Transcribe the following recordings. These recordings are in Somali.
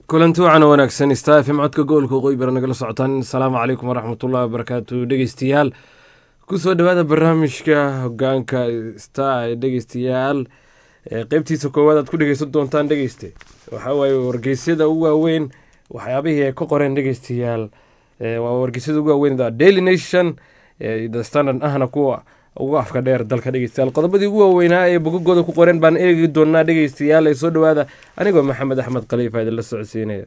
kulanti wacan wanaagsan star fm codka gobolka waqooyi bara nagala socotaan asalaamu calaykum waraxmatullahi wabarakaatu dhegeystayaal kusoo dhawaada barnaamijka hogaanka star dhegeystayaal qeybtiisa koowaad aad ku dhegeysan doontaan dhegeyste waxaa waaye wargeysyada ugu waaweyn waxyaabihii ay ka qoreen dhegeystayaal waa wargeysyada ugu waaweyn daily nation the standard ahna kuwa ugu afka dheer dalka dhegeystayaal qodobadii ugu waaweynaa ee bogagooda ku qoreen baan eegi doonaa dhegeystayaal ee soo dhawaada anigoo maxamed axmed khaliifa idinla socodsiinaya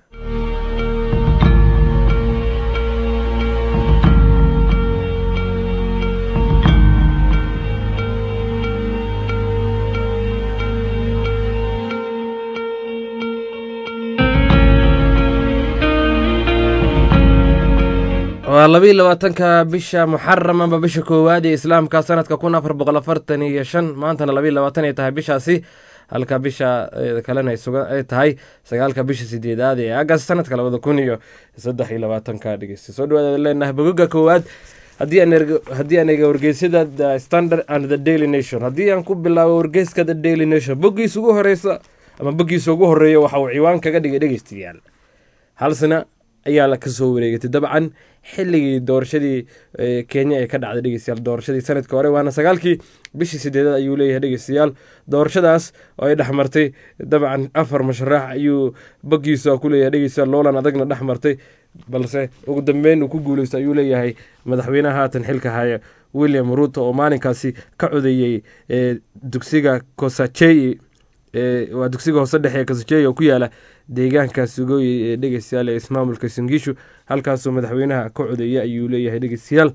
waa labayo labaatanka bisha muxaram amba bisha koowaad ee islaamka sanadka kun afar boqol afartan iyo shan maantana labayo labaatan ay tahay bishaasi halka bisha kalena ay tahay sagaalka bisha sideedaad ee agast sanadka labada kun iyo saddex iyo labaatanka dhegeysta soo dhawaad leenahay bogoga koowaad haddii aan eega wargeysyada the standard and the daily nation haddii aan ku bilaabo wargeyska the daily nation boggiisa ugu horeysa ama boggiisa ugu horeeya waxa uu ciwaan kaga dhigay dhegeystayaal halsina ayaa la kasoo wareegatay dabcan xilligii doorashadii kenya ee ka dhacday dhegeystayaal doorashadii sanadka hore waana sagaalkii bishii sideedaad ayuu leeyahay dhegeystayaal doorashadaas oo ay dhexmartay dabcan afar masharax ayuu boggiisa ku leeyahay dhegeystayaal loolan adagna dhex martay balse ugu dambeyn uu ku guuleysto ayuu leeyahay madaxweynaha haatan xilka haya william ruuto oo maalinkaasi ka codeeyey dugsiga kosachey waa dugsiga hoose dhexe ee kosachey oo ku yaala deegaanka sugooyi ee dhegeystayaal ee ismaamulka singiishu halkaasoo madaxweynaha ka codeeya ayuu leeyahay dhegeystayaal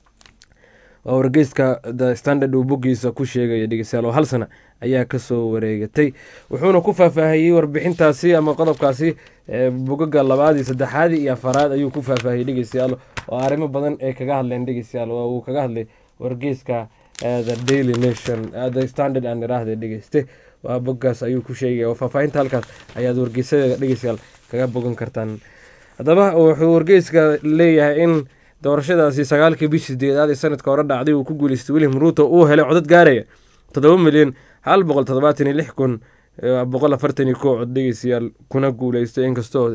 waa wargeyska the standard uu boggiisa ku sheegaya dhegeystayaal oo hal sana ayaa kasoo wareegatay wuxuuna ku faahfaahiyey warbixintaasi ama qodobkaasi bogaga labaad iyo saddexaadii iyo afaraad ayuu ku faahfaahiyey dhegeystayaal oo arrimo badan ay kaga hadleen dhegeystayaal oo uu kaga hadlay wargeyska the daily nation the standard aan iraahda dhegeyste waa boggaas ayuu ku sheegaya oo faahfaahinta halkaas ayaad wargeysada dhegeystayaal kaga bogan kartaan haddaba wuxuu wargeyska leeyahay in doorashadaasi sagaalkii bishii sideedaad ee sanadka hore dhacday uu ku guuleystay william ruuto uu helay codad gaaraya toddoba milyan hal boqol toddobaatan iyo lix kun boqol afartan iyo kow cod dhegeystayaal kuna guuleystay inkastoo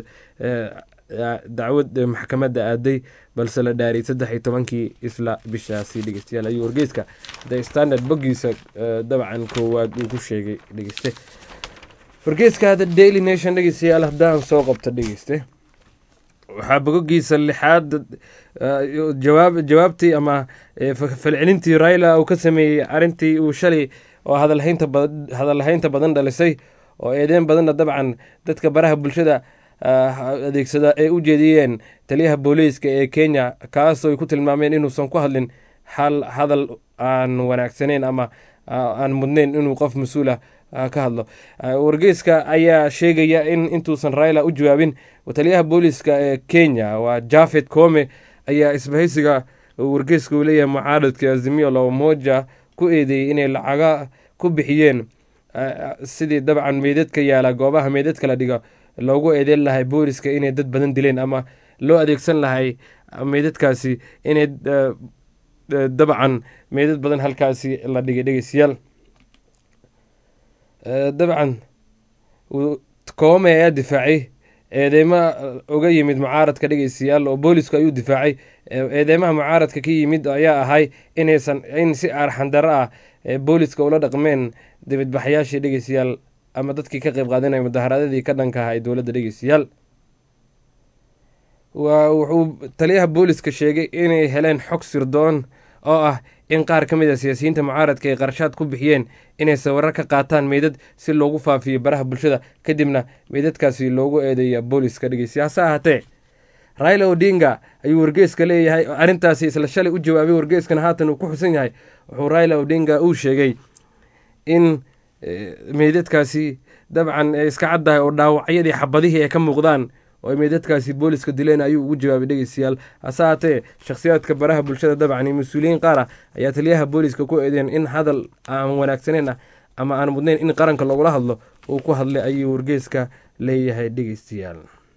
dacwad maxkamadda aaday balse la dhaariyay saddex iyo tobankii isla bishaasi dhegeystayaal ayuu wargeyska the standard boggiisa dabcan koowaad uu ku sheegay dhegeyste wargeyska the daily nation dhegeystayaal haddaan soo qabto dhegeyste waxaa bogogiisa lixaad jawaab jawaabtii ama falcelintii raila uu ka sameeyey arrintii uu shalay oo hadalhaynta hadalhaynta badan dhalisay oo eedeen badanna dabcan dadka baraha bulshada adeegsada ay u jeediyeen taliyaha booliiska ee kenya kaasoo ay ku tilmaameen inuusan ku hadlin hal hadal aan wanaagsaneyn ama aan mudnayn inuu qof mas-uula ka hadlo wargeyska ayaa sheegaya in intuusan raila u jawaabin taliyaha booliiska ee kenya waa jafed kome ayaa isbahaysiga wargeyska uu leeyahay mucaaradka azimio la umoja ku eedeeyey inay lacaga ku bixiyeen sidii dabcan meydadka yaala goobaha meydadka la dhigo loogu eedeyn lahay booliska inay dad badan dileen ama loo adeegsan lahay meydadkaasi inay dabcan meydad badan halkaasi la dhigay dhegeystayaal dabcan koome ayaa difaacay eedeyma uga yimid mucaaradka dhegeystayaal oo boolisku ayuu difaacay eedeymaha mucaaradka ka yimid ayaa ahay inaysan in si arxandaro ah booliska ula dhaqmeen dibadbaxyaashii dhegeystayaal ama dadkii ka qeyb qaadanaya mudaharaadadii ka dhanka aha ee dowladda dhegeystayaal wuxuu taliyaha booliska sheegay inay heleen xog sirdoon oo ah in qaar ka mid a siyaasiyiinta mucaaradka ay qarashaad ku bixiyeen inay sawiro ka qaataan meydad si loogu faafiyo baraha bulshada kadibna meydadkaasi loogu eedeeya booliska dhegeystayaal hase ahaatee raila odinga ayuu wargeyska leeyahay arrintaasi isla shalay u jawaabay wargeyskana haatan uu ku xusan yahay wuxuu raila odinga uu sheegay in meydadkaasi dabcan iska caddahay oo dhaawacyadii xabadihii ay ka muuqdaan oo ay meydadkaasi booliska dileen ayuu ugu jawaabay dhegeystayaal hase haatee shakhsiyaadka baraha bulshada dabcan iyo mas-uuliyiin qaar ah ayaa taliyaha booliska ku eedeen in hadal aan wanaagsaneyn ah ama aan mudnayn in qaranka lagula hadlo uu ku hadlay ayuu wargeyska leeyahay dhegeystayaal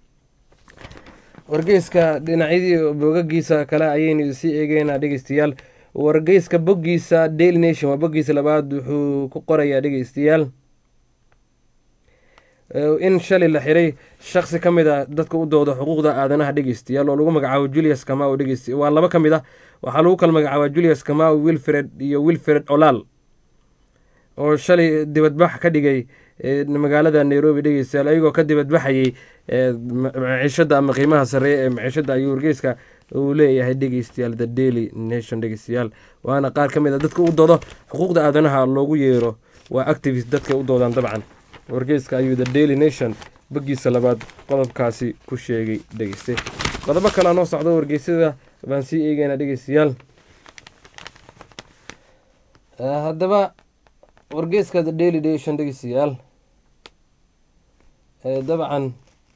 wargeyska dhinacyadii bogagiisa kale ayaynu sii eegeynaa dhegeystayaal wargeyska boggiisa daily nation waa boggiisa labaad wuxuu ku qorayaa dhegeystayaal in shalay la xiray shaksi ka mid a dadka u dooda xuquuqda aadanaha dhegeystayaal oo lagu magacaabo julius kamau dhegeysta waa laba ka mid ah waxaa lagu kala magacaabaa julius kamau wilfred iyo wilfred olaal oo shalay dibadbax ka dhigay magaalada nairobi dhegeystayaal ayagoo ka dibadbaxayay maciishada ama qiimaha sareeya ee maciishada ayuu wargeyska uu leeyahay dhegeystayaal the daily nation dhegeystayaal waana qaar ka mid a dadka u doodo xuquuqda aadanaha loogu yeero waa activist dadka u doodaan dabcan wargeyska ayuu the daily nation bagiisa labaad qodobkaasi ku sheegay dhegeyste qodobo kalea noo socdo wargeysyada baan sii eegeyna dhegeystayaal haddaba wargeyska the daily nation dhegeystayaal dabcan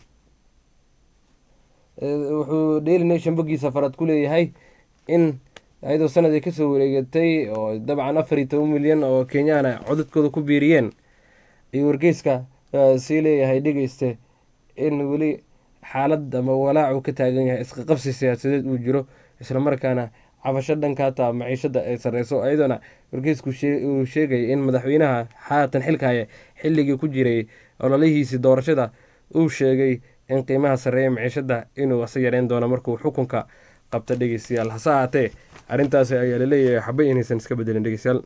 wuxuu daily nation bagiisa farad ku leeyahay in ayadoo sanadii kasoo wareegatay oo dabcan afar iyo toban milyan oo kenyaana codadkooda ku biiriyeen ayuu wargeyska sii leeyahay dhegeyste in weli xaalad ama walaac uu ka taagan yahay isqaqabsi siyaasadeed uu jiro islamarkaana cabasho dhankaata maciishada ay sareyso ayadoona wargeysku uu sheegay in madaxweynaha xaatan xilkahaya xilligii ku jiray ololihiisii doorashada uu sheegay in qiimaha sareeya maciishada inuu asa yareyn doono markuu xukunka qabta dhegeystayaal hase ahaatee arrintaasi ayaa laleeyahay xaba inaysan iska bedelin dhegeystayaal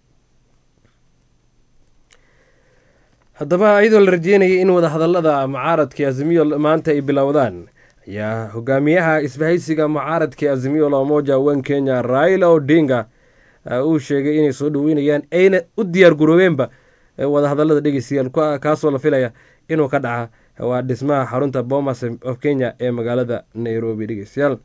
haddaba iyadoo la rajeynayay in wadahadalada mucaaradka azimiyo maanta ay bilowdaan ayaa hogaamiyaha isbahaysiga mucaaradka azimiyo lamoja wan kenya raila odinga uu sheegay inay soo dhaweynayaan ayna u diyaar garoobeenba wadahadalada dhegeystayaal kaasoo la filaya inuu ka dhaca waa dhismaha xarunta bomas of kenya ee magaalada nairobi dhegeystayaal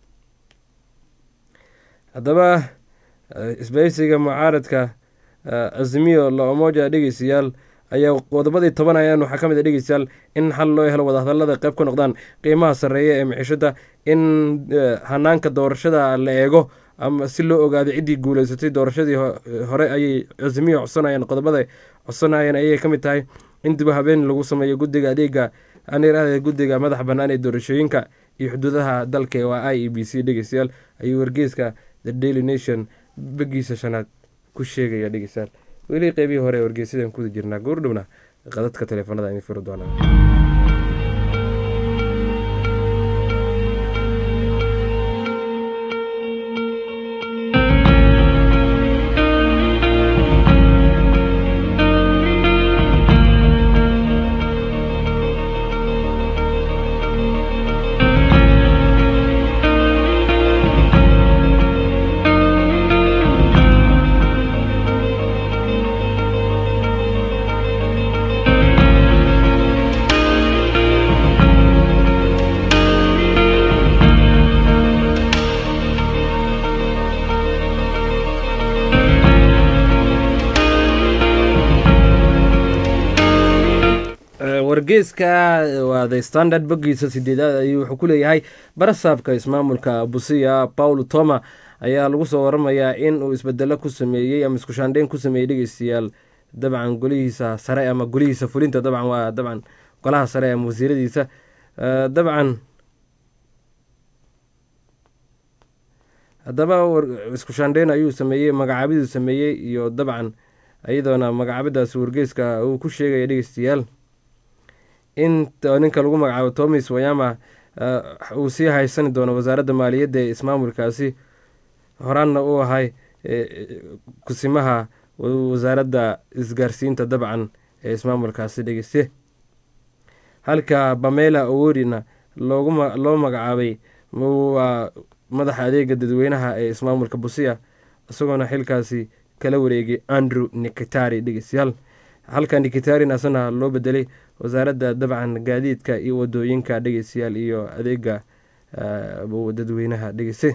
haddaba isbahaysiga mucaaradka azimiyo lamoja dhegeystayaal ayaa qodobadii toban ayaan waxaa ka mid a dhegeystayaal in xal loo helo wadahadalada qayb ka noqdaan qiimaha sarreeya ee maciishada in hanaanka doorashada la eego ama si loo ogaado ciddii guuleysatay doorashadii hore ayay azimiyo codsanayeen qodobada codsanayeen ayay ka mid tahay in dib habeen lagu sameeyo guddiga adeega anirahda guddiga madaxa bannaan ee doorashooyinka iyo xuduudaha dalka waa i e b c dhegeystayaal ayuu wargeyska the daily nation bagiisa shanaad ku sheegaya dhegeystayaal weli qeybihii hore ee wargeysadan kuda jirnaa goordhowna qadadka taleefanada in furi doonaa wargeyska waa the standard bogiisa sideedaad ayuu wuxuu ku leeyahay barasaabka ismaamulka busiya paul toma ayaa lagu soo waramayaa in uu isbedelo ku sameeyey ama iskushaandheyn ku sameeyey dhegeystayaal dabcan golihiisa sare ama golihiisa fulinta dabcan waa dabcan golaha sare ama wasiiradiisa dabcan haddaba iskushaandheyn ayuu sameeyey magacaabiduu sameeyey iyo dabcan iyadoona magacaabadaas wargeyska uu ku sheegaya dhegeystayaal in ninka lagu magacaabo tomis wayama uu sii haysani doono wasaaradda maaliyadda ee ismaamulkaasi horaanna uu ahay kusimaha wasaaradda isgaarsiinta dabcan ee ismaamulkaasi dhegeyste halka bamela owodina loo magacaabay waa madaxa adeega dadweynaha ee ismaamulka busiya isagoona xilkaasi kala wareegay andrew nikitari dhegeystayaal halka nikitarin asana loo bedelay wasaaradda dabcan gaadiidka iyo wadooyinka dhegeystayaal iyo adeega dadweynaha dhegeyste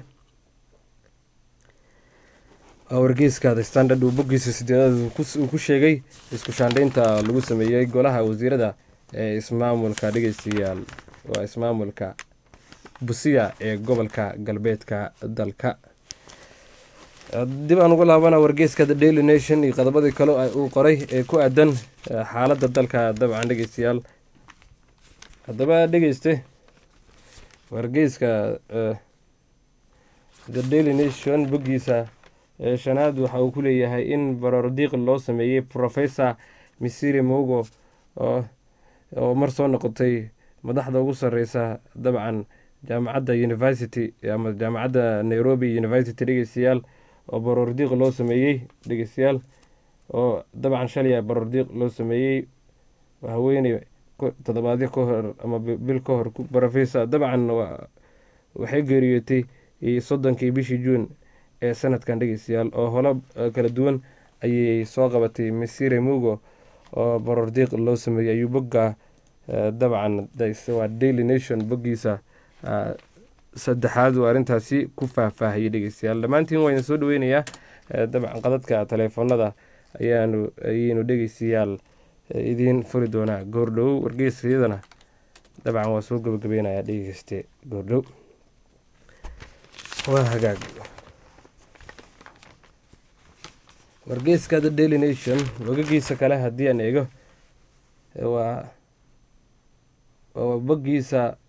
wargeyska the standard uu bogiisa sideedaad uu ku sheegay isku shaandheynta lagu sameeyey golaha wasiirada ee ismaamulka dhegeystayaal waa ismaamulka busiya ee gobolka galbeedka dalka dib aan ugu laabana wargeyska the daily nation iyo qodobadii kale uu qoray ee ku aadan xaaladda dalka dabcan dhegeystayaal haddaba dhegeyste wargeyska the daily nation boggiisa shanaad waxa uu ku leeyahay in barordiiq loo sameeyey professor misiri mogo oo oo mar soo noqotay madaxda ugu sareysa dabcan jaamacadda university ama jaamacadda nairobi university dhegeystayaal oo baroordiiq loo sameeyey dhegeystayaal oo dabcan shalya baroordiiq loo sameeyey haweeney toddobaadyo ka hor ama bil ka hor professor dabcan waxay geeriyootay soddonkii bishii juun ee sanadkan dhegeystayaal oo holo kala duwan ayay soo qabatay misire mugo oo baroordiiq loo sameeyey ayuu bogga dabcan waa daily nation boggiisa saddexaad uu arrintaasi ku faahfaahiyey dhegeystayaal dhammaantiin waa idin soo dhaweynayaa dabcan qadadka taleefoonada ayaanu ayaynu dhegeystayaal idiin furi doonaa goordhow wargeysyadana dabcan waa soo gabagabeynayaa dhegeyste goordhow waa hagaag wargeyska the daily nation bogagiisa kale haddii aan eego waa boggiisa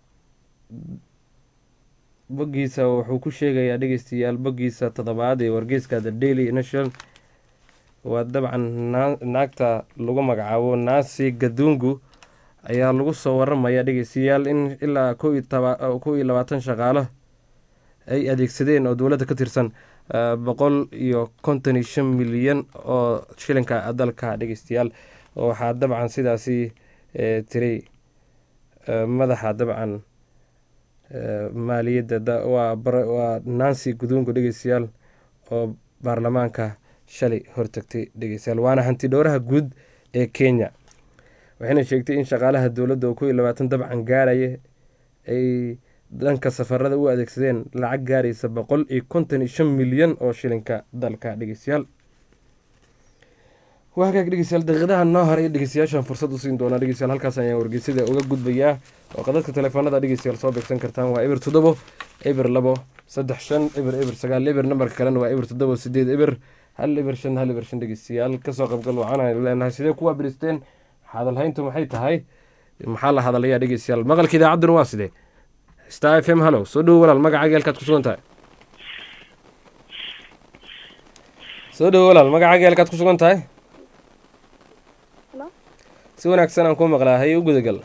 boggiisa wuxuu ku sheegayaa dhegeystayaal boggiisa toddobaad ee wargeyska the daily nation waa dabcan naagta lagu magacaabo nancy gadungu ayaa lagu soo waramaya dhegeystayaal in ilaa kow iyo labaatan shaqaalo ay adeegsadeen oo dowladda ka tirsan boqol iyo konton iyo shan milyan oo shilinka dalka dhegeystayaal waxaa dabcan sidaasi tiray madaxa dabcan maaliyadda waa nancy gudungu dhegeystayaal oo baarlamaanka shalay hortagtay dhegeystayaal waana hanti dhowraha guud ee kenya waxayna sheegtay in shaqaalaha dowladda oo kow iyo labaatan dabcan gaaraya ay dhanka safarada u adeegsadeen lacag gaaraysa boqol iyo konton iyo shan milyan oo shilinka dalka dhegeystayaal waa hagaag dhegeystayaal daqiiqadaha noo haray dhegeystayaashan fursad usiin doonaa dhegeystayaal halkaas ayaan wargeysada uga gudbayaa oo qadadka taleefoonada dhegeystayaal soo beegsan kartaan waa eber toddobo eber labo saddex shan eber eber sagaal eber nambarka kalena waa eber toddobo sideed eber hal eber shan hal eber shan dhegeystayaal kasoo qaybgal wacan aynu leenahay sidee kuwaa biristeen hadalhayntu maxay tahay maxaa la hadalayaa dhegeystayaal maqalka idaacadduna waa sidee star f m hallow soo dhowo walaal magacaaga halkaad ku sugan tahay soo dhowo walaal magacaaga halkaad ku sugan tahay si wanaagsan aan ku maqlaa haye u gudagal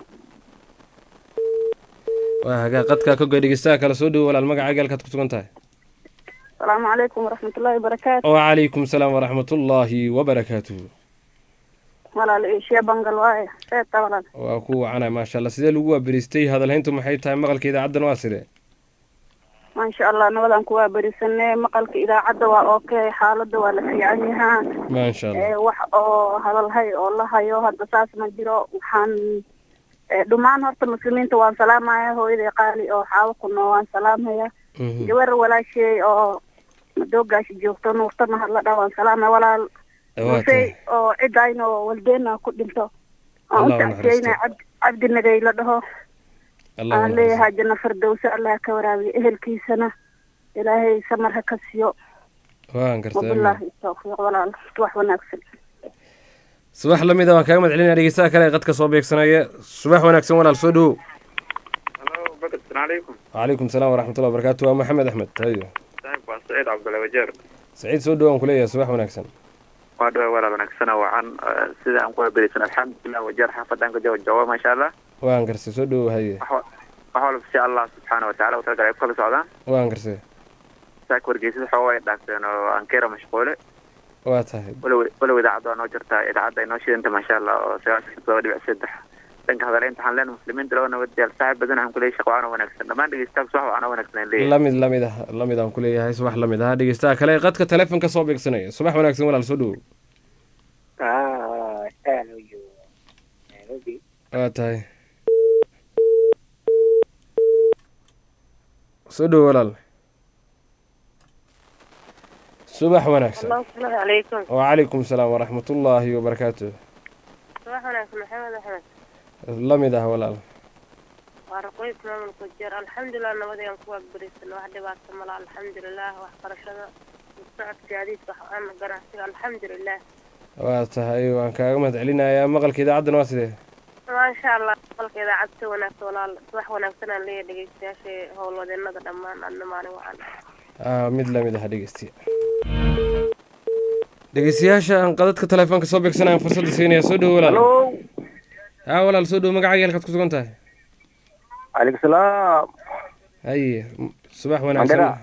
waa hagaa qadkaa ka goy dhegeystaha kale soo dhowo walaal magacaaga halkaad ku sugan tahay asalaamu calaykum waraxmatullaahi wabarakaatu wacalaykum salaam waraxmatullaahi wabarakaatuhu walaal eeshiya bangal waaye reebta walaal waa ku wacana maasha allah sidee lagu waaberiistay hadalhayntu maxay tahay maqalka idaacaddan waa sidee maasha allah nabadaan ku waaberisanee maqalka idaacadda waa okay xaaladda waa la fiican yahaa maasha allah wax oo hadalhay oo la hayo hadda saas ma jiro waxaan dhammaan horta muslimiinta waan salaamaya hooyaday qaali oo xaawo ku noo waan salaamaya gabar walaasheey oo madoogaasha joogto nuurtana hadla dha waan salaamaya walaal musey oo cidayna oo waldeena ku dhinto aan u tacsiyeyna cabdi nagay la dhaho aan leeyahay janno fardowse allah ka waraabiyo ehelkiisana ilaahay samar ha ka siiyo waan gartay wabilaahi tawfiiq walaal wax wanaagsan subax lamid a waan kaaga mahad celinaya dhegeystaha kale ee qadka soo beegsanaya subax wanaagsan walaal soo dhowow halo bakr asalaamu calaykum wacalaykum salaam waraxmatullah wabarakatu waa maxamed axmed hayo saaxib waa saciid cabdulla wajeer saciid soo dhowo aan kuleeyahay subax wanaagsan waa dhawa walaal wanaagsana wacan sida aan ku haberisan alxamdulilah wajeer xaafadaan ka jawa jooga maasha allah waan garsay soo dhowow haye wax walba si allah subxaana wataala u talagalay ay ku kala socdaan waan garsay saaka wargeysada xooga ay dhaafteen oo ankeera mashquule waa tahay walow walow idaacadda waa noo jirtaa idaacadda ay noo shidanta maasha allah oo sagaashan todoba dhibic saddex dhanka hadaleynta waxaan leenahay muslimiinta laba nabadyaal saaxib badan aan kuleeyahay shaqo waana wanaagsan dhammaan dhegeystayaal subax waana wanaagsan aan leeyahay lamid lamid ah lamid aan kuleeyahay subax lamid ah dhegeystaha kale ee qadka taleefonka soo beegsanaya subax wanaagsan walaal soo dhowow waa tahay soo dhowo walaal subax wanaagsan asalaamu calaykum wacalaykum salaam waraxmatullaahi wabarakaatu subax wanaagsan maxamed axmed lamid ah walaal waa raqoys maamulka jeer alxamdulilah nabadayaan ku waaberisan wax dhibaato mala alxamdulilah waxbarashada socodka gaadiidka ama ganacsiga alxamdulilah waa tahay waan kaaga mahad celinayaa maqalka idaacaddana waa sidee maasha allah qalka idaacad si wanaagsan walaal subax wanaagsan aan leeyahay dhegeystayaasha howlwadeenada dhammaan adna maalin wacan mid lamid ah dhegeystiya dhegeystayaasha aan qadadka taleefoonka soo beegsanayaan fursadda siinaya soo dhowo walaal haa walaal soo dhow magacaaga halkaad ku sugan tahay calaykum salaam haye m- subax wanaagsan Mandera.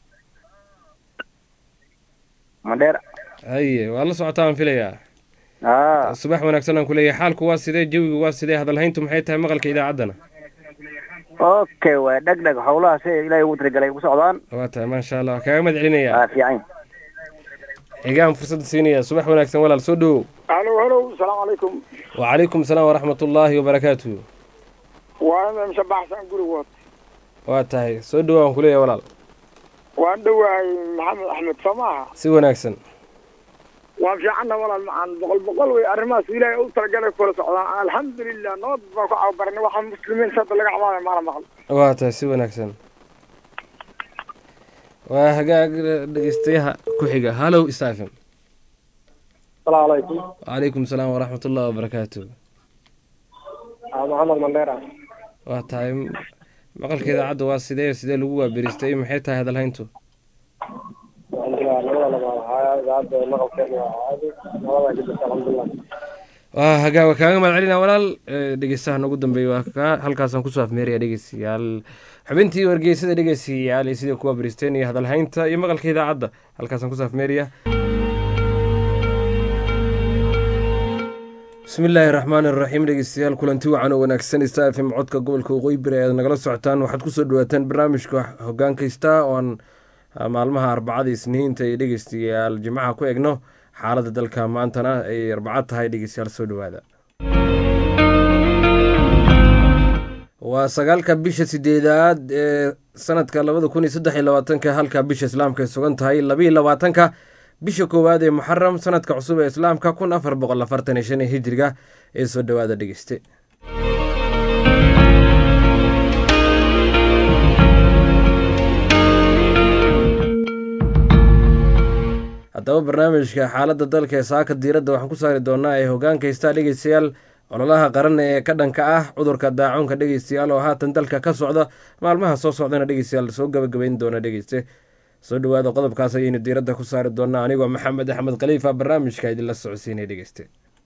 mandheera haye waa la socotaa aan filayaa aa subax wanaagsan aan kuleeyahay xaalku waa sidee jawigu waa sidee hadalhayntu maxay tahay maqalka idaacaddana okay waay dheg dheg howlaha si ilaahay ugu talagalay ugu socdaan waa tahay maasha allah waa kaaga mahad celinayaa aa fiican xigaan fursadda siinaya subax wanaagsan walaal soo dhowow halo halo asalaamu calaykum wacalaykum salaam waraxmat ullaahi wabarakaatuhu waa ina shabaxsan gurigood waa tahay soo dhowow aan kuleeyahay walaal waan dhowahay maxamed axmed soo maaha si wanaagsan waan fiicanna walaal macaan boqol boqol wey arrimahaas ilaahay u talagalay kula socdaan alxamdulilah nabad baan ku cababarnay waxaa muslimiin sadda laga cabaadaya maala maqal waa tahay si wanaagsan waa hagaag dhegeystayaha ku xiga hallow stephen asalaamu calaykum wacalaykum salaam waraxmat ullahi wabarakaatuhu aa maxamed mandheera waa tahay maqalka idaacadda waa sidee sidee lagu waaberistay maxay tahay hadalhayntu alxamdulilah labada labaad haya idaacadda maqalkeena waa caadi labada ka jirta alxamdulilah waa hagaa waa kaaga mahad celina walaal Eh, dhegeystaha noogu dambeeya waa kaa halkaasaan kusoo afmeeraya dhegeystayaal xubintii wargeysada dhegeystayaal iyo sidai kuwa beristeen iyo hadalhaynta iyo maqalka idaacadda halkaasaan kusoo afmeeraya bismi illaahi raxmaan iraxiim dhegeystayaal kulanti wacan oo wanaagsan star f m codka gobolka waqooyi bari ayaad nagala socotaan waxaad kusoo dhawaataan barnaamijka hogaankaysta oon ah, maalmaha arbacada isniinta iyo dhegeystayaal jimcaha ku egno xaaladda dalka maantana ay arbacad tahay dhegeystayaal soo dhawaada waa sagaalka bisha sideedaad ee sanadka labada kun iyo saddex iyo labaatanka halka bisha islaamka ay sugan tahay labaiyo labaatanka bisha koowaad ee muxaram sanadka cusub ee islaamka kun afar boqol afartan iyo shan ee hijriga ee soo dhawaada dhegeyste haddaba barnaamijka xaaladda dalka ee saaka diiradda waxaan ku saari doonaa ee hogaankaysta dhegeystayaal ololaha qaran ee ka dhanka ah cudurka daacuunka dhegeystayaal oo haatan dalka ka socda maalmaha soo socdana dhegeystayaal soo gabagabayn doona dhegeyste soo dhawaada qodobkaas ayaynu diiradda ku saari doonaa anigoo maxamed axmed khaliifa barnaamijka idinla socodsiinay dhegeyste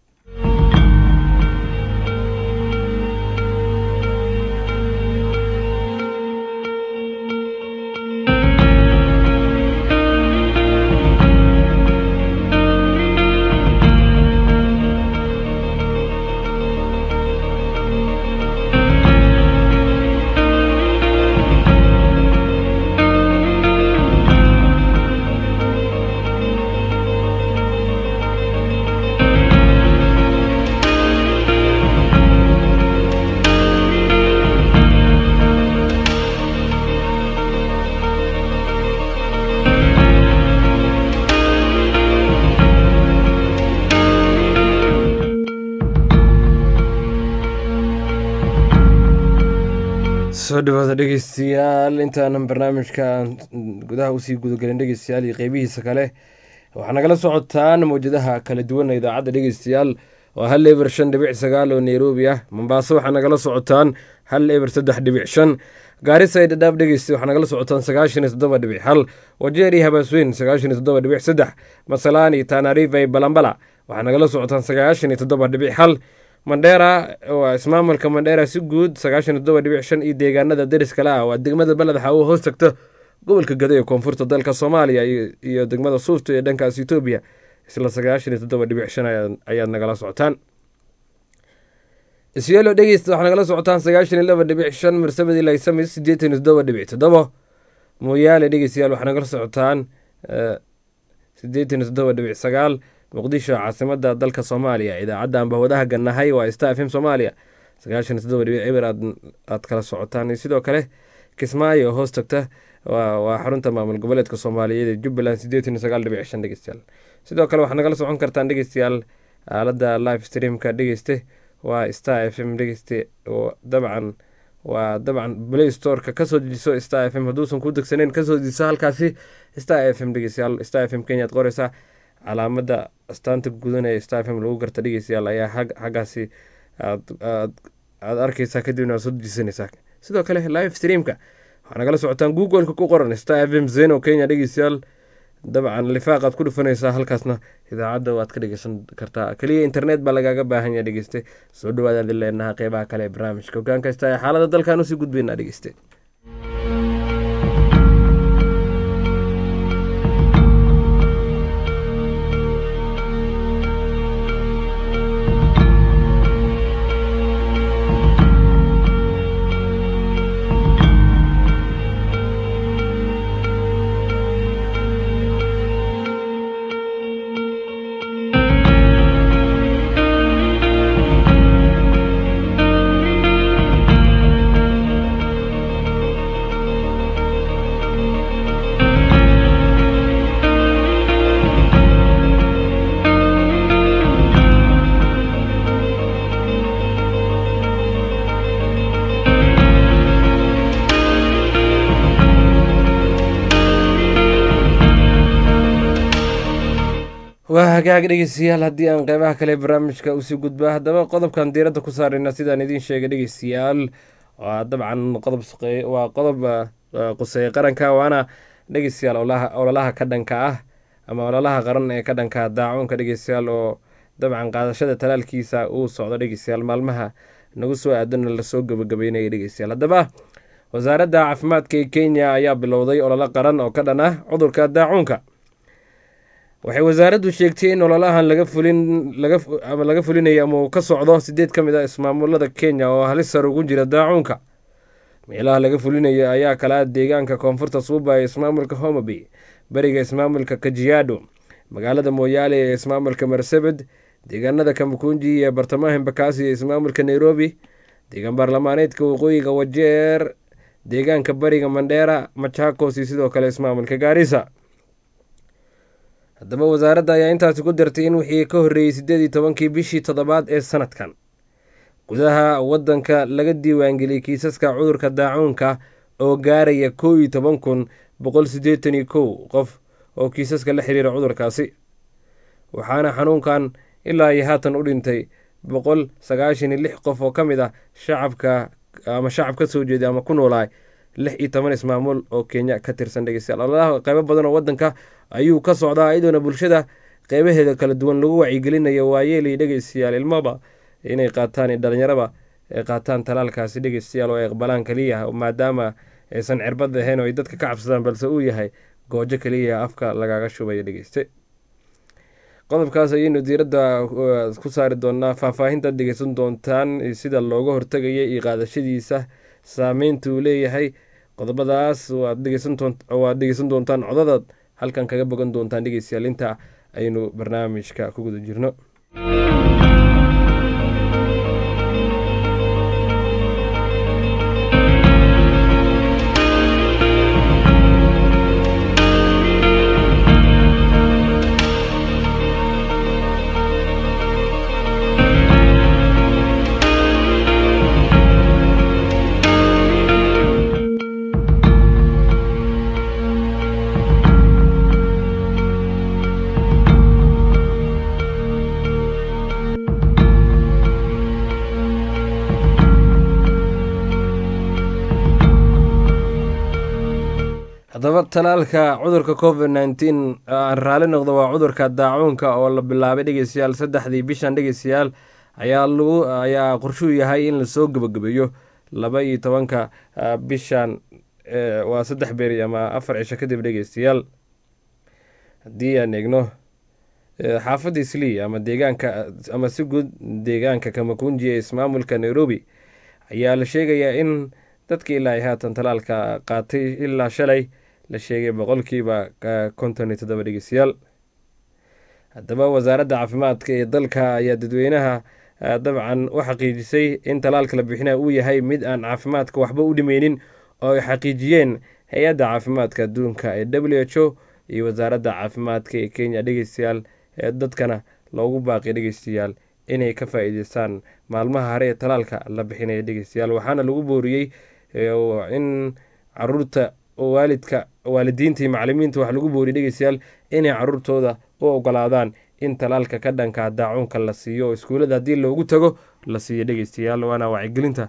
soo dhawaada dhegeystayaal intaanan barnaamijkan gudaha usii gudagelin dhegeystayaal iyo qeybihiisa kale waxaa nagala socotaan mawjadaha kala duwan ee idaacadda dhegeystayaal waa hal eber shan dhibic sagaal oo nairobi ah mombaaso waxaa nagala socotaan hal eber saddex dhibic shan gaarisa ee dhadhaab dhegeysta waxaa nagala socotaan sagaashan iyo toddoba dhibic hal wajeeri habaasweyn sagaashan iyo toddoba dhibic saddex masalaani tanariva iyo balambala waxaa nagala socotaan sagaashan iyo toddoba dhibic hal mandheera waa ismaamulka mandheera si guud sagaashan iyo toddoba dhibic shan iyo deegaanada deriska la ah waa degmada beled xawo hoos tagta gobolka gado ee koonfurta dalka soomaaliya iyo- iyo degmada suufta ee dhankaas etoobiya isla sagaashan iyo toddoba dhibic shan ayaa- ayaad nagala socotaan isyeelo dhegeysta waxaa nagala socotaan sagaashan iyo laba dhibic shan marsabadi laysamis siddeetan iyo toddoba dhibic toddobo mooyaale dhegeystayaal waxaa nagala socotaan eh, siddeetan iyo toddoba dhibic sagaal muqdisho caasimada dalka soomaaliya idaacadda ambahwadaha gannahay waa star f m soomaaliya sagaashan iyo toddoba dhibic eber aad aad kala socotaan iyo sidoo kale kismaayo hoos tagta waa waa xarunta maamul goboleedka soomaaliyeed ee jubbaland siddeetan iyo sagaal dhibic shan dhegeystayaal sidoo kale waxaad nagala socon kartaan dhegeystayaal aaladda live streamka dhegeyste waa star f m dhegeyste oo dabcan waa dabcan play storeka kasoo dejiso star f m hadduusan ku degsaneyn kasoo dejiso halkaasi star f m dhegeystayaal star f m kenya ad qoreysaa calaamada astaanta gudan ee star f m lagu garta dhegeystayaal ayaa hag xaggaasi aad aad aad arkeysaa kadibna aad soo dejisanaysaa sidoo kale live streamka waxaa nagala socotaan google-ka ku qoran star f m zeno kenya dhegeystayaal dabcan lifaaqaad ku dhufanaysaa halkaasna idaacadda waad ka dhegeysan kartaa keliya internet baa lagaaga baahan yaha dhegeyste soo dhawaadaan idin leenaha qeybaha kale ee barnaamijka hogaan kasta ee xaalada dalkan usii gudbaynaa dhegeyste waa hagaag dhegeystayaal haddii aan qeybaha kale barnaamijka usii gudba haddaba qodobkan diiradda ku saarayna sidaan idiin sheegay dhegeystayaal waa dabcan qodob waa qodob quseeye qaranka waana dhegeystayaal ololaha ka dhanka ah ama ololaha qaran ee ka dhanka daacuunka dhegeystayaal oo dabcan qaadashada talaalkiisa uu socdo dhegeystayaal maalmaha nagu soo aadana lasoo gabagabeynaya dhegeystayaal haddaba wasaaradda caafimaadka ee kenya ayaa bilowday ololo qaran oo ka dhan ah cudurka daacuunka waxay wasaaraddu sheegtay in ololahan laga fulin ama laga fulinayo ama uu ka socdo sideed ka mid a ismaamulada kenya oo halis sar ugu jira daacuunka meelaha laga fulinayo ayaa kala ah deegaanka koonfurta suuba ee ismaamulka homabay beriga ismaamulka kajiado magaalada mooyaale ee ismaamulka marsabed deegaanada kamakunji ee bartamaha embakasi ee ismaamulka nairobi deegaan baarlamaaneedka waqooyiga wajeer deegaanka bariga mandheera machakos iyo sidoo kale ismaamulka gaarisa haddaba wasaaradda ayaa intaasi ku dartay in wixii ka horreeyey siddeed iyo tobankii bishii toddobaad ee sanadkan gudaha waddanka laga diiwaangeliyey kiisaska cudurka daacuunka oo gaaraya kow iyo toban kun boqol siddeetan iyo kow qof oo kiisaska la xiriira cudurkaasi waxaana xanuunkan ilaa iyo haatan u dhintay boqol sagaashan iyo lix qof oo ka mid ah shacabka ama shacab ka soo jeeday ama ku noolaa lix iyo toban ismaamul oo kenya ka tirsan dhegeystayaal ololaha qeybo badan oo waddanka ayuu ka socdaa iyadoona bulshada qeybaheeda kala duwan lagu wacyigelinayo waayeelay dhegeystayaal ilmaba inay qaataan dhalinyaraba ay qaataan talaalkaasi dhegeystayaal oo ay aqbalaan keliya maadaama aysan cirbad ahayn oo ay dadka ka cabsadaan balse uu yahay goojo keliya afka lagaga shubaya dhegeyste qodobkaas ayaynu diiradda ku saari doonaa faahfaahintaad dhegeysan doontaan sida looga hortagaya iyo qaadashadiisa saameynta uu leeyahay qodobadaas waad dhegeysan doontaan codadaad halkan kaga bogan doontaan dhegeystayaal inta aynu barnaamijka ku guda jirno haddaba talaalka cudurka covid nneteen aan raali noqdo waa cudurka daacuunka oo la bilaabay dhegeystayaal saddexdii bishan dhegeystayaal ayaa lagu ayaa qorshuu yahay in lasoo gebagabeeyo laba iyo tobanka bishan waa saddex beeri ama afar cisho kadib dhegeystayaal haddii aan eegno xaafadda islii ama deegaanka ama si guud deegaanka kamakunji ee ismaamulka nairobi ayaa la sheegayaa in dadka ilaa ay haatan talaalka qaatay ilaa shalay la sheegay boqolkiiba konton iyo toddoba dhegeystayaal haddaba wasaaradda caafimaadka ee dalka ayaa dadweynaha dabcan u xaqiijisay in talaalka la bixinaya uu yahay mid aan caafimaadka waxba u dhimeynin oo ay xaqiijiyeen hay-adda caafimaadka adduunka ee w h o iyo wasaaradda caafimaadka ee kenya dhegeystayaal ee dadkana loogu baaqay dhegeystayaal inay ka faa-iideystaan maalmaha hare ee talaalka la bixinaya dhegeystayaal waxaana lagu booriyey in caruurta waalidka waalidiinta iyo macalimiinta wax lagu booriyay dhegeystayaal inay caruurtooda u ogolaadaan in talaalka ka dhanka daacuunka la siiyo oo iskuullada haddii loogu tago la siiyo dhegeystayaal waana wacyigelinta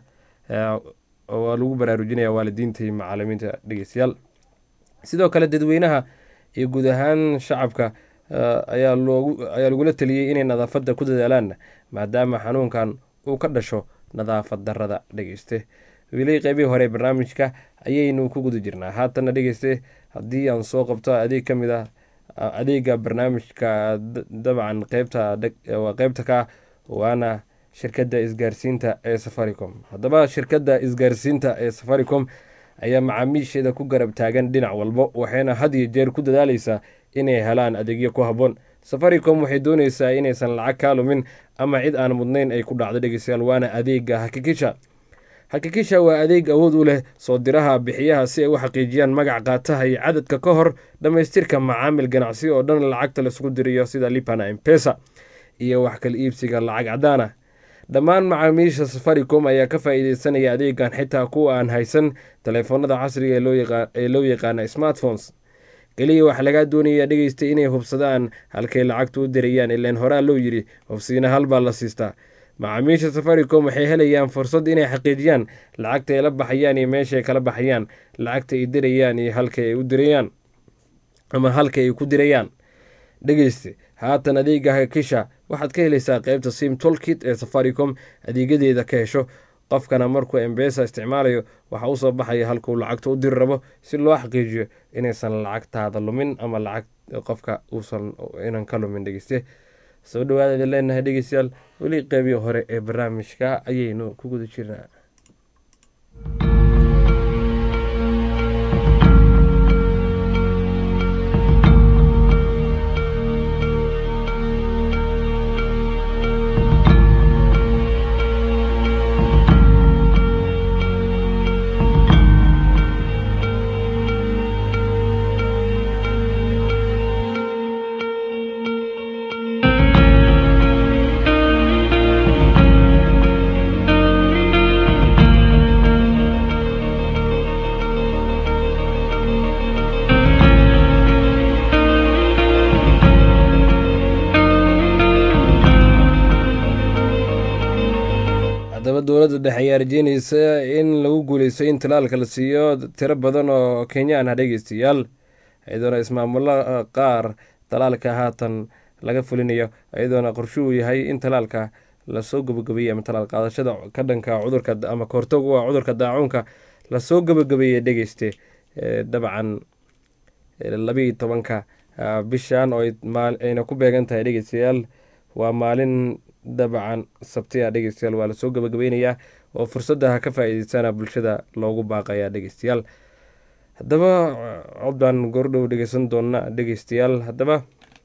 waa lagu baraarujinaya waalidiinta iyo macalimiinta dhegeystayaal sidoo kale dadweynaha iyo guud ahaan shacabka ayaa lagula taliyey inay nadaafadda ku dadaalaan maadaama xanuunkan uu ka dhasho nadaafad darada dhegeyste weli qeybihii hore barnaamijka ayaynu ku guda jirnaa haatanna dhegeyste haddii aan soo qabto adeeg ka mid ah adeega barnaamijka dabcan qeybta qeybta ka waana shirkadda isgaarsiinta ee safaricom haddaba shirkadda isgaarsiinta ee safaricom ayaa macaamiisheeda ku garab taagan dhinac walbo waxayna had iyo jeer ku dadaaleysaa inay helaan adeegyo ku habboon safaricom waxay dooneysaa inaysan lacag kaa lumin ama cid aan mudnayn ay ku dhacdo dhegeystayaal waana adeega hakikisha hakikisha waa adeeg awood u leh soo diraha bixiyaha si ay u xaqiijiyaan magac qaataha iyo cadadka ka hor dhammaystirka macaamil ganacsi oo dhan lacagta laisugu dirayo sida lipana empesa iyo wax kala iibsiga lacag cadaan ah dhammaan macaamiisha safaricom ayaa ka faa-iideysanaya adeegan xitaa kuwa aan haysan taleefoonada casriga ee loo yaqaana smartphones keliya waxaa lagaa doonaya dhegeystay inay hubsadaan halkay lacagta u dirayaan ilaan horaa loo yidhi hubsiina halbaa la siistaa macaamiisha safaricom waxay helayaan fursad inay xaqiijiyaan lacagta ay la baxayaan iyo meeshaay kala baxayaan lacagta ay dirayaan iyo halka ay u dirayaan ama halka ay ku dirayaan dhegeyste haatan adeega hakisha waxaad ka helaysaa qeybta sim tolkit ee safaricom adeegyadeeda ka hesho qofkana markuu embesa isticmaalayo waxaa usoo baxaya halkuu lacagta u diri rabo si loo xaqiijiyo inaysan lacagtaada lumin ama lacag qofka uusan inan ka lumin dhegeyste soo dhawaada leenahay dhegeystayaal weli qeybii hore ee barnaamijka ayaynu ku guda jirnaa haddaba dowladda dhexe ayaa rajeyneysa in lagu guuleysto in talaalka la siiyo tiro badan oo kenyaan ah dhegeystayaal iyadoona ismaamulo qaar talaalka haatan laga fulinayo iyadoona qorshuhu yahay in talaalka lasoo gabagabeeyey ama talaal qaadashada ka dhanka cudurka ama kahortagu ah cudurka daacuunka lasoo gabagabeeyey dhegeyste dabcan labiiyo tobanka bishan oo ayna ku beegan tahay dhegeystayaal waa maalin dabcan sabtiya dhegeystayaal waa lasoo gabagabeynayaa oo fursadaha ka faa-iideysana bulshada loogu baaqayaa dhegeystayaal haddaba cod baan goordhow dhegeysan doona dhegeystayaal haddaba